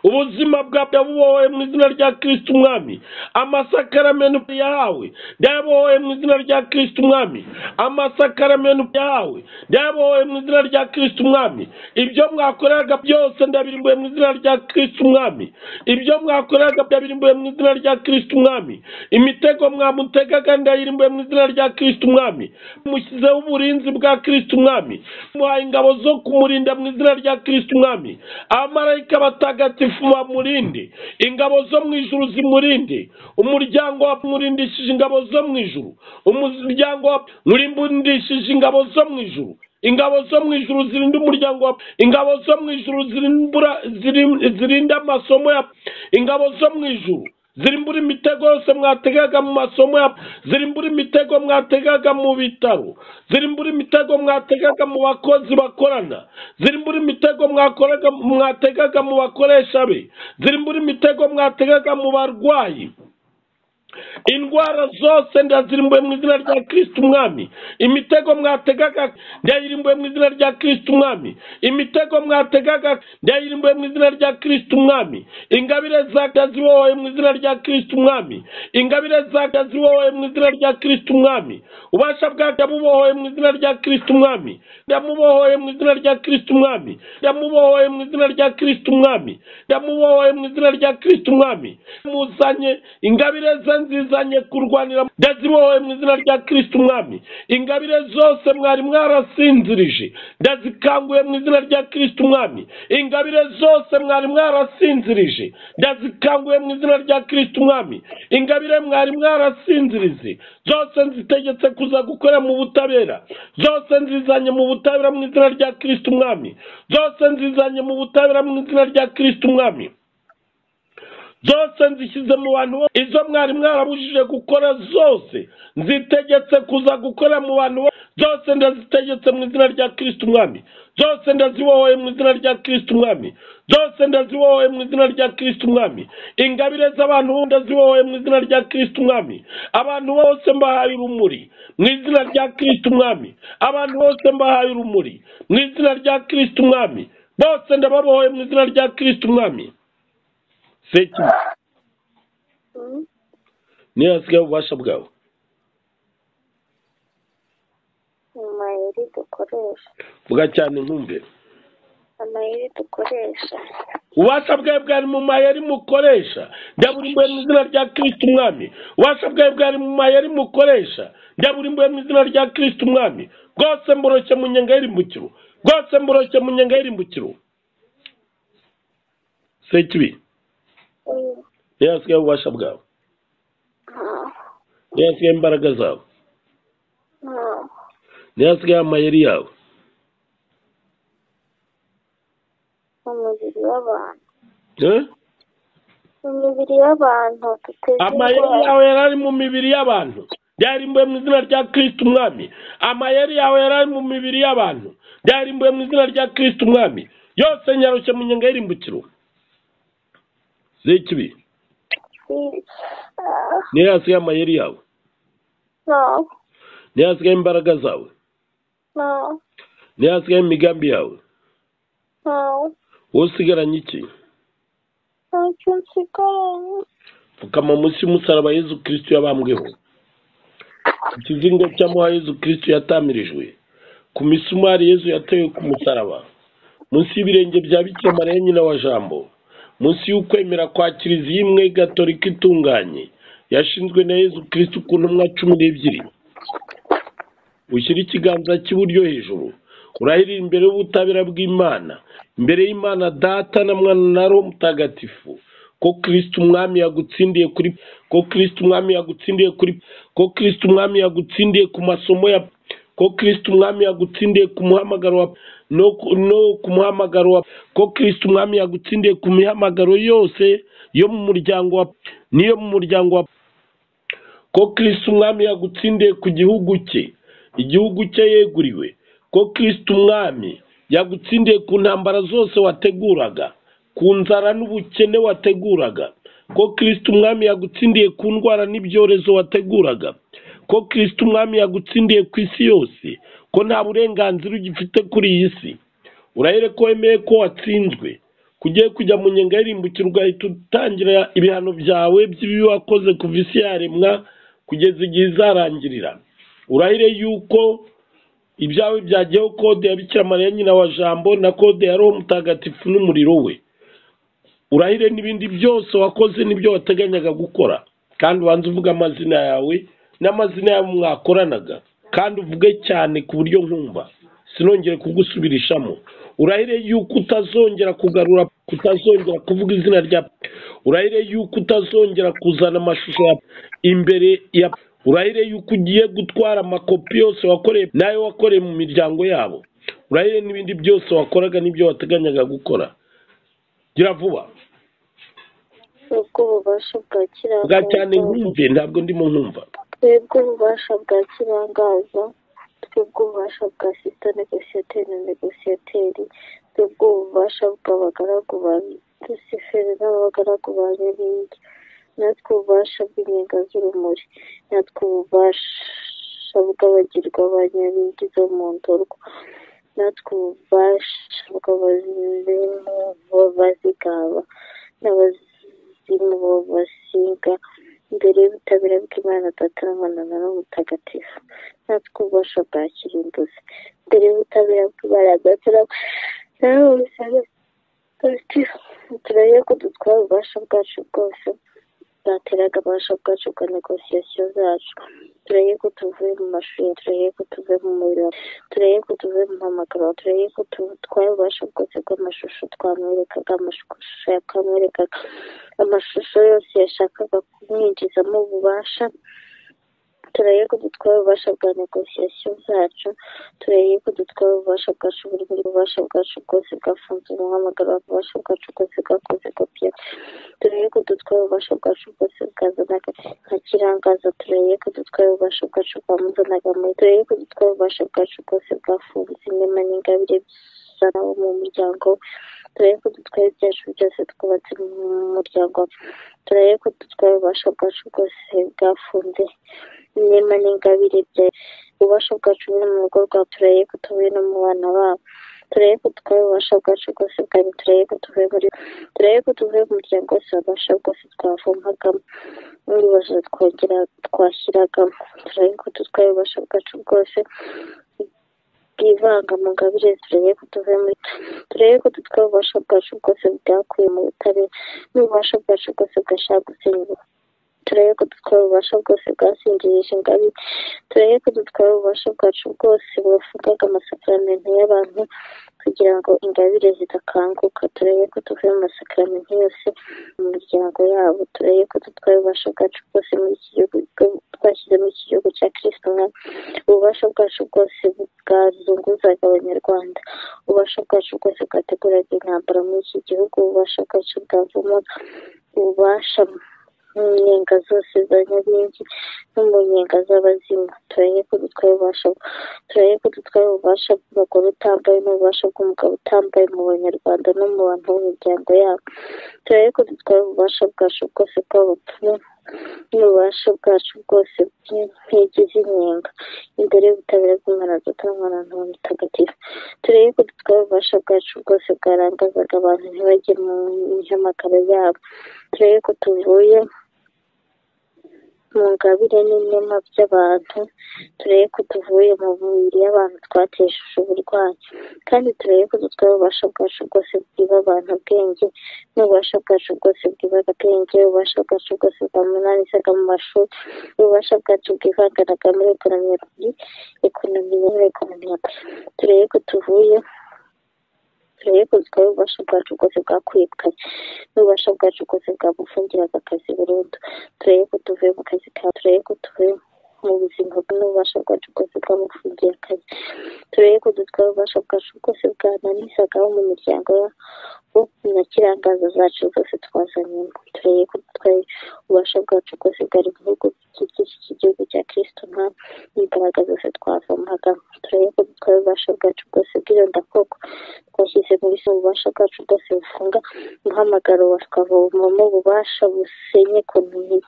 ubuzima bwawe ndabubohoye mu izina rya kirisiti umwami amasakaramenu yahawe ndayabohoye mu izina rya kirisiti umwami amasakaramenu yahawe ndayabohoye mu izina rya kirisiti umwami ibyo mwakoreraga byose ndabirimbuye mu izina rya kirisiti umwami ibyo mwakoreraga ndabirimbuye mu izina rya kirisiti umwami imitego mwamutegaga ndayirimbuye mu izina rya kirisiti umwami mushyizeho uburinzi bwa kirisiti umwami muhaye ingabo zo kumurinda mu izina rya kirisiti umwami abamarayika batagatifu bamurinde ingabo zo mu ijuru zimurinde umuryango wa mwurindishije ingabo zo mu ijuru umuryango wa mwurimbundishije ingabo zo mu ijuru ingabo zo mu ijuru zirinda umuryango wa ingabo zo mu ijuru zirimbura zirim- zirinda amasomo ya ingabo zo mu ijuru zirimbura imitego yose mwategaga mu masomo ya zirimbura imitego mwategaga mu bitaro zirimbura imitego mwategaga mu bakozi bakorana zirimbura imitego mwakoraga mwategaga mu bakoresha be zirimbura imitego mwategaga mu barwayi indwara zose ndazirimbuye mu izina rya kirisiti umwami imitego mwategaga ndayirimbuye mu izina rya kirisiti umwami imitego mwategaga ndayirimbuye mu izina rya kirisiti umwami ingabire za ndazibohoye mu izina rya kirisiti umwami ingabire za ndazibohoye mu izina rya kirisiti umwami ubasha bwa ndamubohoye mu izina rya kirisiti umwami ndamubohoye mu izina rya kirisiti umwami ndamubohoye mu izina rya kirisiti umwami ndamubohoye mu izina rya kirisiti umwami muzanye ingabire ze nziza nke kurwanira ndazibohoye mu izina rya kirisiti umwami ingabire zose mwari mwarasinzirije ndazikanguye mu izina rya kirisiti umwami ingabire zose mwari mwarasinzirije ndazikanguye mu izina rya kirisiti umwami ingabire mwari mwarasinzirije zose nzitegetse kuza gukora mu butabera zose nzizanye mu butabera mu izina rya kirisiti umwami zose nzizanye mu butabera mu izina rya kirisiti umwami zose nzishyize mu bantu bose izo mwari mwarabujije gukora zose nzitegetse kuza gukora mu bantu bose zose ndazitegetse mu izina rya kirisiti umwami zose ndazibohoye mu izina rya kirisiti umwami zose ndazibohoye mu izina rya kirisiti umwami ingabire z'abantu bo ndazibohoye mu izina rya kirisiti umwami abantu bose mbahaye urumuri mu izina rya kirisiti umwami abantu bose mbahaye urumuri mu izina rya kirisiti umwami bose ndababohoye mu izina rya kirisiti umwami Sekibi. Mm. niyo hasigaye ububasha bwawe amayeri dukoresha vuga cyane nkumve amayeri dukoresha ububasha bwawe bwari mu mayeri mukoresha ndaburimbuye mu izina rya kirisiti umwami ububasha bwawe bwari mu mayeri mukoresha ndaburimbuye mu izina rya kirisiti umwami bwose mboroshye mu nyenga y'irimbukiro bwose mboroshye mu nyenga y'irimbukiro sekibi Mm. niyo hasigaye ububasha bwawe Ah. niyo hasigaye imbaraga zawe Ah. niyo hasigaye amayeri yawe umubiri w'abantu Eh? imibiri y'abantu duteze amayeri indwara yawe yari ari mu mibiri y'abantu byarimbuye mu izina rya kirisiti umwami amayeri yawe yari ari mu mibiri y'abantu byarimbuye mu izina rya kirisiti umwami yose nyarushye mu nyenga y'irimbukiro z'ikibi niyo hasi y'amayeri yawe no niyo hasi y'imbaraga zawe no niyo hasi y'imigambi yawe no wowe usigaranye iki ntacyo nsigaranye pfukama munsi y'umusaraba yezu kirisitu yabambweho ku kizingo cy'amuha yezu kirisitu yatamirijwe ku misumari yezu yatewe ku musaraba munsi y'ibirenge bya bikira mariya nyina wa jambo munsi y'ukwemera kwa kiliziya imwe gatolika itunganye yashinzwe na yezu kirisitu ku ntumwa cumi n'ebyiri ushyira ikiganza cy'iburyo hejuru urahirira imbere y'ubutabera bw'imana imbere y'imana data na mwana na roho mutagatifu ko kirisiti umwami yagutsindiye kuri ko kirisiti umwami yagutsindiye kuri ko kirisiti umwami yagutsindiye ku masomo ya ko kirisiti umwami yagutsindiye ku muhamagaro wa no ku- no ku muhamagaro wa ko kirisiti umwami yagutsindiye ku mihamagaro yose yo mu muryango wa n'iyo mu muryango wa ko kirisiti umwami yagutsindiye ku gihugu cye igihugu cye yeguriwe ko kirisiti umwami yagutsindiye ku ntambara zose wateguraga ku nzara n'ubukene wateguraga ko kirisiti umwami yagutsindiye ku ndwara n'ibyorezo wateguraga ko kirisiti umwami yagutsindiye ku isi yose ko nta burenganzira ugifite kuri iyi si urahere ko wemeye ko watsinzwe kugiye kujya mu nyenga y'irimbukiro ugahita utangira ibihano byawe by'ibibi wakoze kuva isi yaremwa kugeza igihe izarangirira urahire yuko ibyawe byajyaho kode ya bikira mariya nyina wa jambo na kode ya roho mutagatifu n'umuriro we urahire n'ibindi byose wakoze n'ibyo wateganyaga gukora kandi ubanza uvuga amazina yawe n'amazina yabo mwakoranaga kandi uvuge cyane ku buryo nkumva sinongere kugusubirishamo urahire yuko utazongera kugarura kutazongera kuvuga izina rya urahire yuko utazongera kuzana amashusho ya imbere ya urahire yuko ugiye gutwara amakopi yose wakoreye n'ayo wakoreye mu miryango yabo urahire n'ibindi byose wakoraga n'ibyo wateganyaga gukora gira vuba ubwo ububasha bwa bwa cyane kirangaza nkumve ntabwo ndimo nkumva twebwe ububasha bwa kirangaza twebwe ububasha bwa sita negosiyateri na negosiyateri twebwe ububasha bw'abagaragu ba rusiferi n'abagaragu ba beringi natwe ububasha bw'inyenga z'urumuri natwe ububasha bw'abagirwa ba nyabingi zo mu ndorwa natwe ububasha bw'abazimu b'abazigaba n'abazimu b'abasiga imbere y'ubutabera bw'imana data n'abana na roho mutagatifu natwe ububasha bwa kirimbuzi imbere y'ubutabera bw'imana data na roho mutagatifu turebe ko dutwara ububasha bwacu bwose bwateraga ububasha bwacu bwa negosiyasiyo zacu turebe ko tuvuye mu mashuri turebe ko tuvuye mu muriro turebe ko tuvuye mu mpamagara turebe ko dutwara ububasha bwose bw'amashusho twamwerekaga amashusho yakamwerekaga amashusho yose yashakaga kumwinjizamo ububasha turebe ko dutwara ububasha bwa negosiyasiyo zacu turebe ko dutwara ububasha bwacu buri buri ububasha bwacu bwose bwafunze umuhamagaro ububasha bwacu bwose bwakoze kopiya turebe ko dutwara ububasha bwacu bwose bwazanaga nka kirangaza turebe ko dutwara ububasha bwacu bwamuzanaga muri turebe ko dutwara ububasha bwacu bwose bwafunze inema n'ingabire zana wo mu muryango turebe ko dutwara ibyacu byose twubatse mu muryango turebe ko dutwara ububasha bwacu bwose bwafunze inema n'ingabire bya ububasha bwacu buri mu rugo rwawe turebe ko tubuye no mu bana babo turebe ko dutwara ububasha bwacu bwose bwanyu turebe ko tuvuye muri turebe ko tuvuye mu muryango wose ububasha bwose twavumagamo n'ibibazo twongera twashyiragamo turebe ko dutwara ububasha bwacu bwose bwivanga mu ngabire turebe ko tuvuye muri turebe ko dutwara ububasha bwacu bwose bwakuye mu butabera n'ububasha bwacu bwose bwashaka gusenya turebe ko dutwara ububasha bwose bwasingirije ingabire turebe ko dutwara ububasha bwacu bwose bufungaga amasakaramentu y'abantu kugira ngo ingabire zidakanguka turebe ko tuvuye mu masakaramentu yose mu miryango yabo turebe ko dutwara ububasha bwacu bwose muri iki gihugu bwo- twashyizemo iki gihugu cya kirisito umwami ububasha bwacu bwose bwazunguzaga abanyarwanda ububasha bwacu bwose bwateguraga intambara muri iki gihugu ububasha bwacu bwavumaga ububasha n'umunyenga zose za nyabiringi n'umunyenga z'abazimu turaye ko dutwaye ububasha turaye ko dutwaye ububasha bw'umugore utambaye n'ububasha bw'umugabo utambaye mu banyarwanda no mu bantu b'imiryango yabo turaye ko dutwaye ububasha bwacu bwose bw'abapfumu n'ububasha bwacu bwose bw'inkigi z'inyenga imbere y'ubutabera bw'umwana dutangwa na nta mutagatifu turebe ko dutwaye ububasha bwacu bwose bwarangazaga abantu ntibajye mu mihamagaro yabo turebe ko tuvuye mu ngabire n'inema by'abantu turebe ko tuvuye mu mubiri y'abantu twatesheje uburwayi kandi turebe ko dutwaye ububasha bwacu bwose bwiba abantu ubwenge n'ububasha bwacu bwose bwiba agabwenge ububasha bwacu bwose bwamunanizaga mu mashuri ububasha bwacu bwivanganaga muri ekonomi ekonomi muri ekonomi turebe ko tuvuye turebe ko dutwaye ububasha bwacu bwose bwakwirukanye n'ububasha bwacu bwose bwamufungiraga akazi burundu turebe ko tuvuye mu kazi kawe turebe ko tuvuye mu buzima n'ububasha bwacu bwose bwamufungiye akazi turebe ko dutwaye ububasha bwacu bwose bwananizaga mu miryango na kirangaza zacu zose twazanyemo turebe ko dutwaye ububasha bwacu bwose bwari mu bihugu bikikije iki gihugu cya kirisito nta n'imbaraga zose twavomaga turebe ko dutwaye ububasha bwacu bwose bw'irondakoko twashyize muri se ububasha bwacu bwose bufunga umuhamagaro wa twavomamo ububasha busenye komini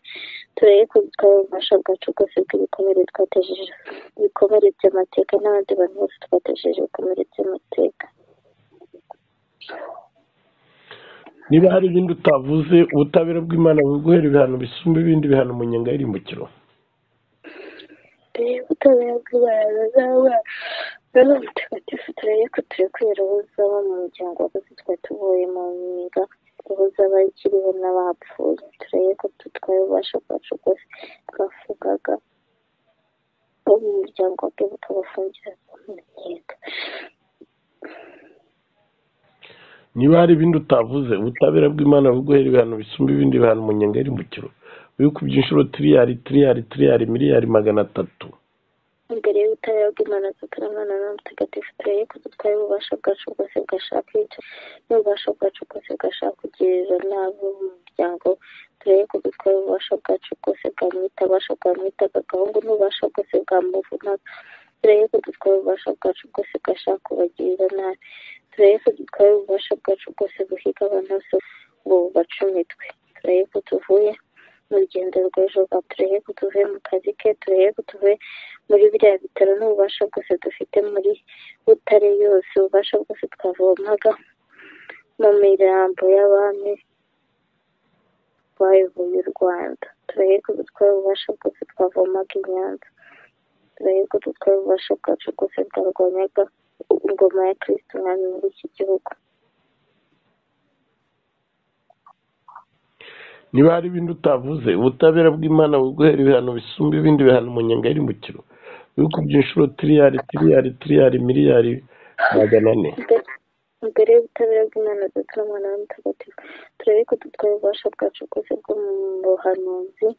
turebe ko dutwaye ububasha bwacu bwose bw'ibikomere twatejeje ibikomere by'amateka n'abandi bantu bose twatejeje ibikomere by'amateka niba hari ibindi utavuze ubutabera bw'imana buguhera ibihano bisumba ibindi bihano umunyenga y'irimbukiro turebe ko ubutabera bw'imana buzaba rero mutagatifu turebe ko turi kwera ubuzaba mu muryango wakoze twari tuvuye mu miga ubuzaba ikiriho n'abapfuye turebe ko dutwaye ububasha bwacu bwose twafugaga bo mu muryango wabwe bukabafungira kumuryango niba hari ibindi utavuze ubutabera bw'imana buguhera ibihano bisumba ibindi bihano umunyenga y'irimbukiro wikubye inshuro tiriyari tiriyari tiriyari miliyari magana atatu imbere y'ubutabera bw'imana tutaramana na mutagatifu turebe ko dutwaye ububasha bwacu bwose bwashaka icyo n'ububasha bwacu bwose bwashaka kugirira n'abo mu muryango turebe ko dutwaye ububasha bwacu bwose bwamwita ububasha bwamwitaga agahungu n'ububasha bwose bwamuvunaga turebe ko dutwaye ububasha bwacu bwose bwashaka kubagirira nabi turebe ko dutwaye ububasha bwacu bwose buhiga abantu bose ngo bubacumitwe turebe ko tuvuye mu rugendo rw'ejo rwa turebe ko tuvuye mu kazi ke turebe ko tuvuye muri biriya bitaro n'ububasha bwose dufite muri butare yose ububasha bwose twavomaga mu mirambo y'abami bayoboye u rwanda turebe ko dutwaye ububasha bwose twavomaga i nyanza turebe ko dutwaye ububasha bwacu bwose bwarwanyaga ingoma ya kirisito umwami muri iki gihugu niba hari ibindi utavuze ubutabera bw'imana buguhera ibihano bisumba ibindi bihano umunyenga y'irimbukiro wikubye inshuro tiriyari tiriyari tiriyari miliyari magana ane imbere y'ubutabera bw'imana duturangwa na mutagatifu turebe ko dutwaye ububasha bwacu bwose bwo mu buhanuzi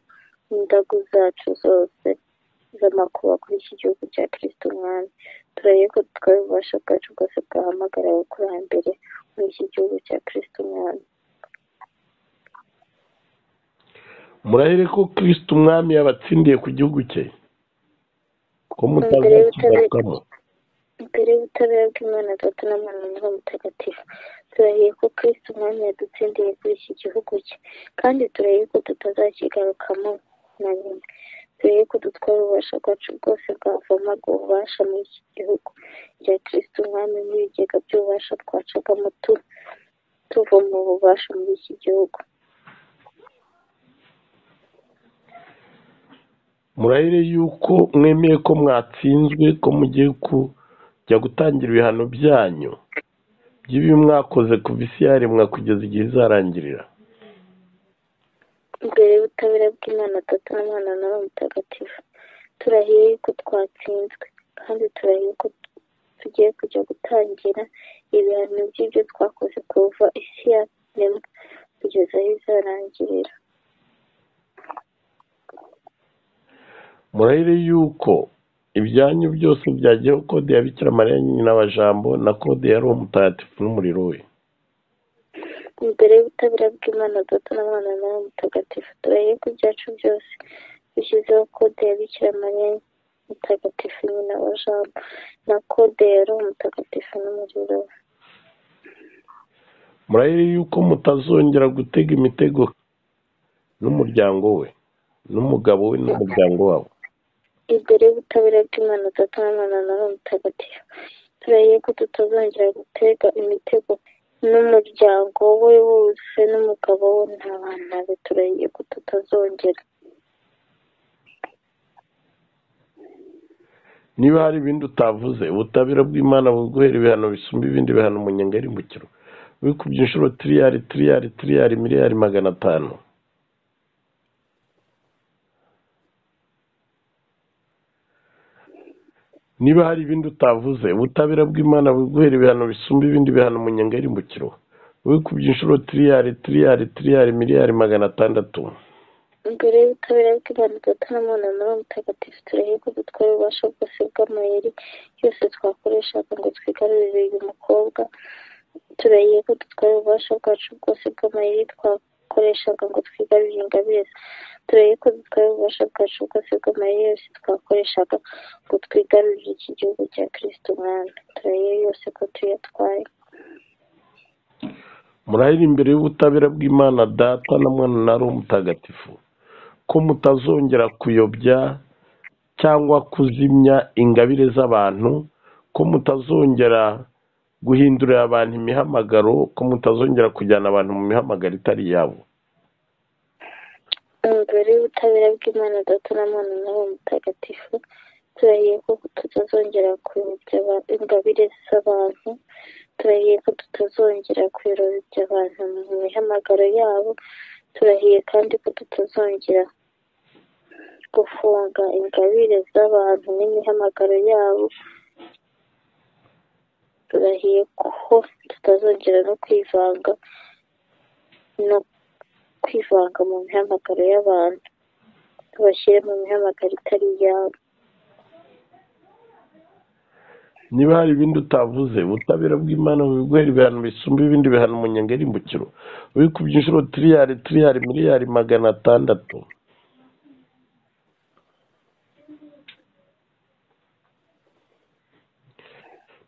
n'indagu zacu zose z'amakuba kuri iki gihugu cya kirisito umwami turebe ko dutwaye ububasha bwacu bwose bwahamagarawe kurambere muri iki gihugu cya kirisito umwami murahere ko kirisito umwami yabatsindiye ku gihugu cye ko imbere mutazakigarukamo y'ubutabera bw'imana data n'amananiza mutagatifu turahiye ko kirisito umwami yadutsindiye kuri iki gihugu cye kandi turahiye ko tutazakigarukamo na rimwe turebe ko dutwara ububasha bwacu bwose bwavomaga ububasha muri iki gihugu cya kirisito umwami n'ibigega by'ububasha twacagamo tuvoma ububasha muri iki gihugu murahire yuko mwemeye ko mwatsinzwe ko mugiye kujya gutangira ibihano byanyu by'ibi mwakoze ku isi yaremwa kugeza igihe izarangirira imbere y'ubutabera bw'imana atatu n'umwana nawe mutagatifu turahiye ko twatsinzwe kandi turahiye ko tugiye kujya gutangira ibihano by'ibyo twakoze kuva isi yaremwa kugeza aho izarangirira murahire yuko ibyanyu byose byajyaho kode ya bikira mariya nyine n'abajambo na kode ya roho mutagatifu n'umuriro we imbere y'ubutabera bw'imana data na mwana nawe mutagatifu turaye ku byacu byose dushyizeho kode ya bikira mariya mutagatifu nyina wa jambo na kode ya roho mutagatifu n'umuriro we murahire yuko mutazongera gutega imitego n'umuryango we n'umugabo we n'umuryango wabo imbere y'ubutabera bw'imana data na mwana nawe mutagatifu turaye ko tutazongera gutega imitego n'umuryango we wose n'umugabo we n'abana be turahiye ko tutazongera niba hari ibindi utavuze ubutabera bw'imana buguhera ibihano bisumba ibindi bihano umunyenga y'imbukiro wikubye inshuro tiriyari tiriyari tiriyari miliyari magana atanu niba hari ibindi utavuze ubutabera bw'imana buguhera ibihano bisumba ibindi bihano umunyenga y'imbukiro wikubye inshuro tiriyari tiriyari tiriyari miliyari magana atandatu imbere y'ubutabera bw'imana data na mwana nawe mutagatifu turahiye ko dutwara ububasha bwose bw'amayeri yose twakoreshaga ngo twigarurire uyu mukobwa turahiye ko dutwara ububasha bwacu bwose bw'amayeri twakoreshaga ngo twigarurire ingabire ze turahiye ko dutwara ububasha bwacu bwose bw'amayeri yose twakoreshaga ngo twigarurire iki gihugu cya kirisito umwami turahiye yose ko tuyatwaye murahira imbere y'ubutabera bw'imana data na mwana na roho mutagatifu ko mutazongera kuyobya cyangwa kuzimya ingabire z'abantu ko mutazongera guhindurira abantu imihamagaro ko mutazongera kujyana abantu mu mihamagaro itari iyabo imbere y'ubutabera bw'imana data na mwana nawe mutagatifu turahiye ko tutazongera kuyobya aba- ingabire z'abantu turahiye ko tutazongera kuyobya abantu mu mihamagaro yabo turahiye kandi ko tutazongera gufunga ingabire z'abantu n'imihamagaro yabo turahiye ko tutazongera no kwivanga no kwivanga mu mihamagaro y'abantu tubashyire mu mihamagaro itari iyabo niba hari ibindi utavuze ubutabera bw'imana buguhera ibihano bisumba ibindi bihano umunyenga y'imbukiro wikubye inshuro tiriyari tiriyari miliyari magana atandatu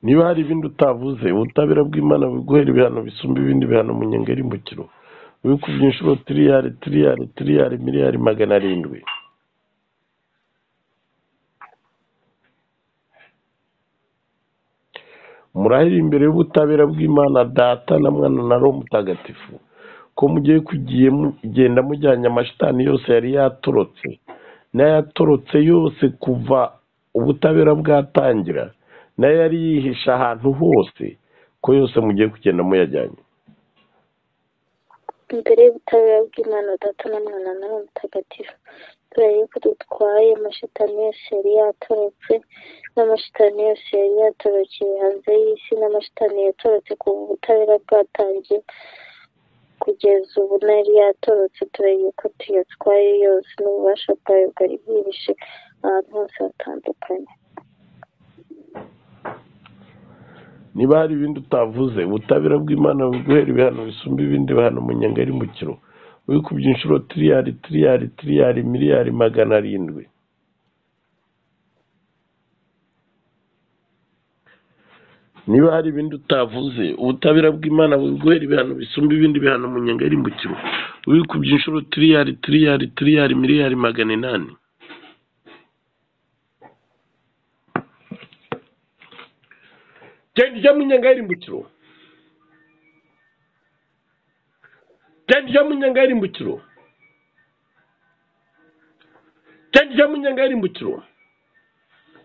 niba hari ibindi utavuze ubutabera bw'imana buguhera ibihano bisumba ibindi bihano umunyenga y'imbukiro wikubye inshuro tiriyari tiriyari tiriyari miliyari magana arindwi murahire imbere y'ubutabera bw'imana data na mwana na roho mutagatifu ko mugiye kugiye mugenda mujyanye amashitani yose yari yatorotse n'ayatorotse yose kuva ubutabera bwatangira n'ayo yari yihishe ahantu hose ko yose mugiye kugenda muyajyanye imbere y'ubutabera bw'imana data na mwana nawe mutagatifu turahiye ko dutwaye amashitani yose yari yatorotse n'amashitani yose yari yatorokeye hanze y'isi n'amashitani yatorotse kuva ubutabera bwatangiye kugeza ubu n'ayari yatorotse turahiye ko tuyatwaye yose n'ububasha bwayo bwari bwihishe ahantu hose hatandukanye niba hari ibindi utavuze ubutabera bw'imana buguhera ibihano bisumba ibindi bihano umunyenga ari mu kiro wikubye inshuro tiriyari tiriyari tiriyari miliyari magana arindwi niba hari ibindi utavuze ubutabera bw'imana buguhera ibihano bisumba ibindi bihano umunyenga ari mu kiro wikubye inshuro tiriyari tiriyari tiriyari miliyari magana inani genda ujya mu nyenga y'irimbukiro genda ujya mu nyenga y'irimbukiro genda ujya mu nyenga y'irimbukiro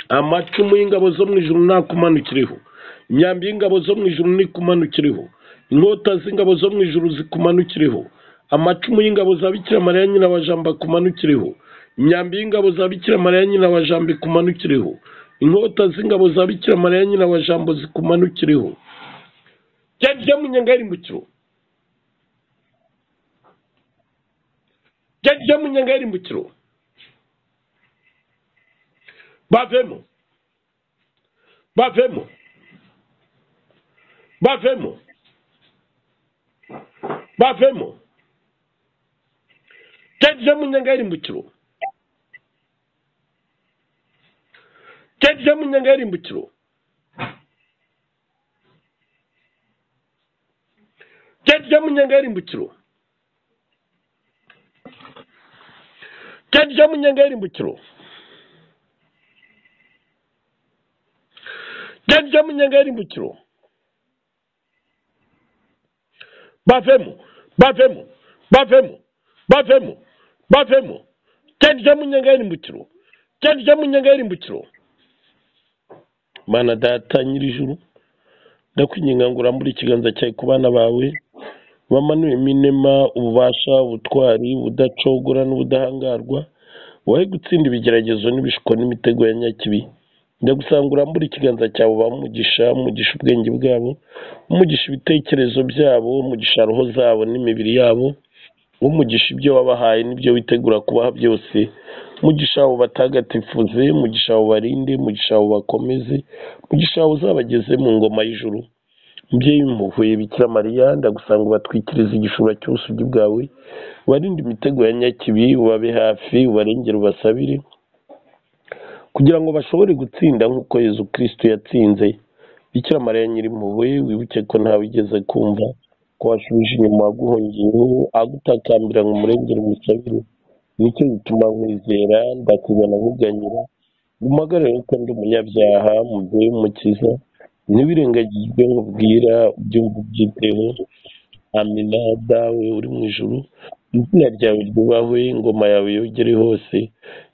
amacumu y'ingabo zo mu ijuru ntakumanukiriho imyambi y'ingabo zo mu ijuru ntikumanukiriho inkota z'ingabo zo mu ijuru zikumanukiriho amacumu y'ingabo za bikira mariya nyina wa jambo akumanukiriho imyambi y'ingabo za bikira mariya nyina wa jambo ikumanukiriho inkota z'ingabo za bikira mariya nyina wa jambo zikumanukiriho genda ujya mu nyenga y'irimbukiro genda ujya mu nyenga y'irimbukiro bavemo bavemo bavemo bavemo tedze munyenga y'irimbukiro tedze munyenga y'irimbukiro tedze munyenga y'irimbukiro tedze munyenga y'irimbukiro tedze munyenga y'irimbukiro bavemo bavemo bavemo bavemo bavemo tedze munyenga y'irimbukiro tedze munyenga y'irimbukiro mana data nyir'ijuru ndakwinginga ngo urambure ikiganza cyawe ku bana bawe bamanuwemo inema ububasha ubutwari ubudacogora n'ubudahangarwa wowe gutsinda ibigeragezo n'ibishuko n'imitego ya nyakibi ndagusanga urambure ikiganza cyawe bamugisha umugisha ubwenge bwabo umugisha ibitekerezo byabo umugisha roho zabo n'imibiri yabo umugisha ibyo wabahaye n'ibyo witegura kubaha byose mugisha abo batagatifuze mugisha abo barinde mugisha abo bakomeze mugisha abo uzabageze mu ngoma y'ijuru umubyeyi w'impuhwe bikira mariya ndagusanga ubatwikiriza igishura cy'ubusugi bwawe ubarinde imitego ya nyakibi ubabe hafi ubarengere ubasabire kugira ngo bashobore gutsinda nk'uko yezu kristo yatsinze bikira mariya nyir'impuhwe wibuke ko ntawe ugeze kumva ko washubije inyuma waguhungiyeho agutakambira ngo umurengere umusabire nicyo gituma nkwizera ndakubona nkuganyira umuhagarare kuko ndi umunyabyaha mubyeyi w'umukiza ntibirengagizwe ngo ubwira ibyumva ubyiteho amina dawe uri mu ijuru izina ryawe ryubahwe ingoma yawe yogere hose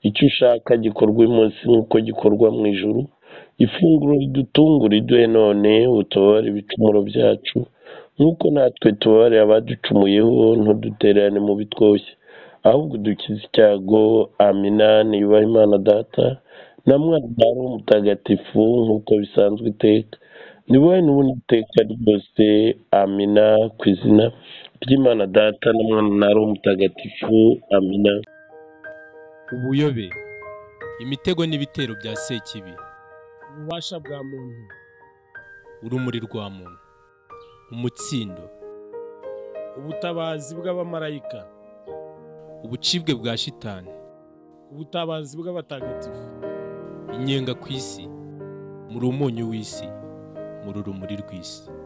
icyo ushaka gikorwe munsi nk'uko gikorwa mu ijuru ifunguro ridutungura iduhe none utubabare ibicumuro byacu nk'uko natwe tubabarira abaducumuyeho ntudutererane mu bitwoshye ahubwo dukize icyago amina niyubaha imana data na mwana ari umutagatifu nk'uko bisanzwe iteka ni wowe n'ubundi iteka ryose amina ku izina ry'imana data na mwana ari umutagatifu amina ubuyobe imitego n'ibitero bya sekibi ububasha bwa muntu urumuri rwa muntu umutsindo ubutabazi bw'abamarayika ubucibwe bwa shitani ubutabazi bw'abatagatifu inyenga ku isi muri umunyu w'isi muri urumuri rw'isi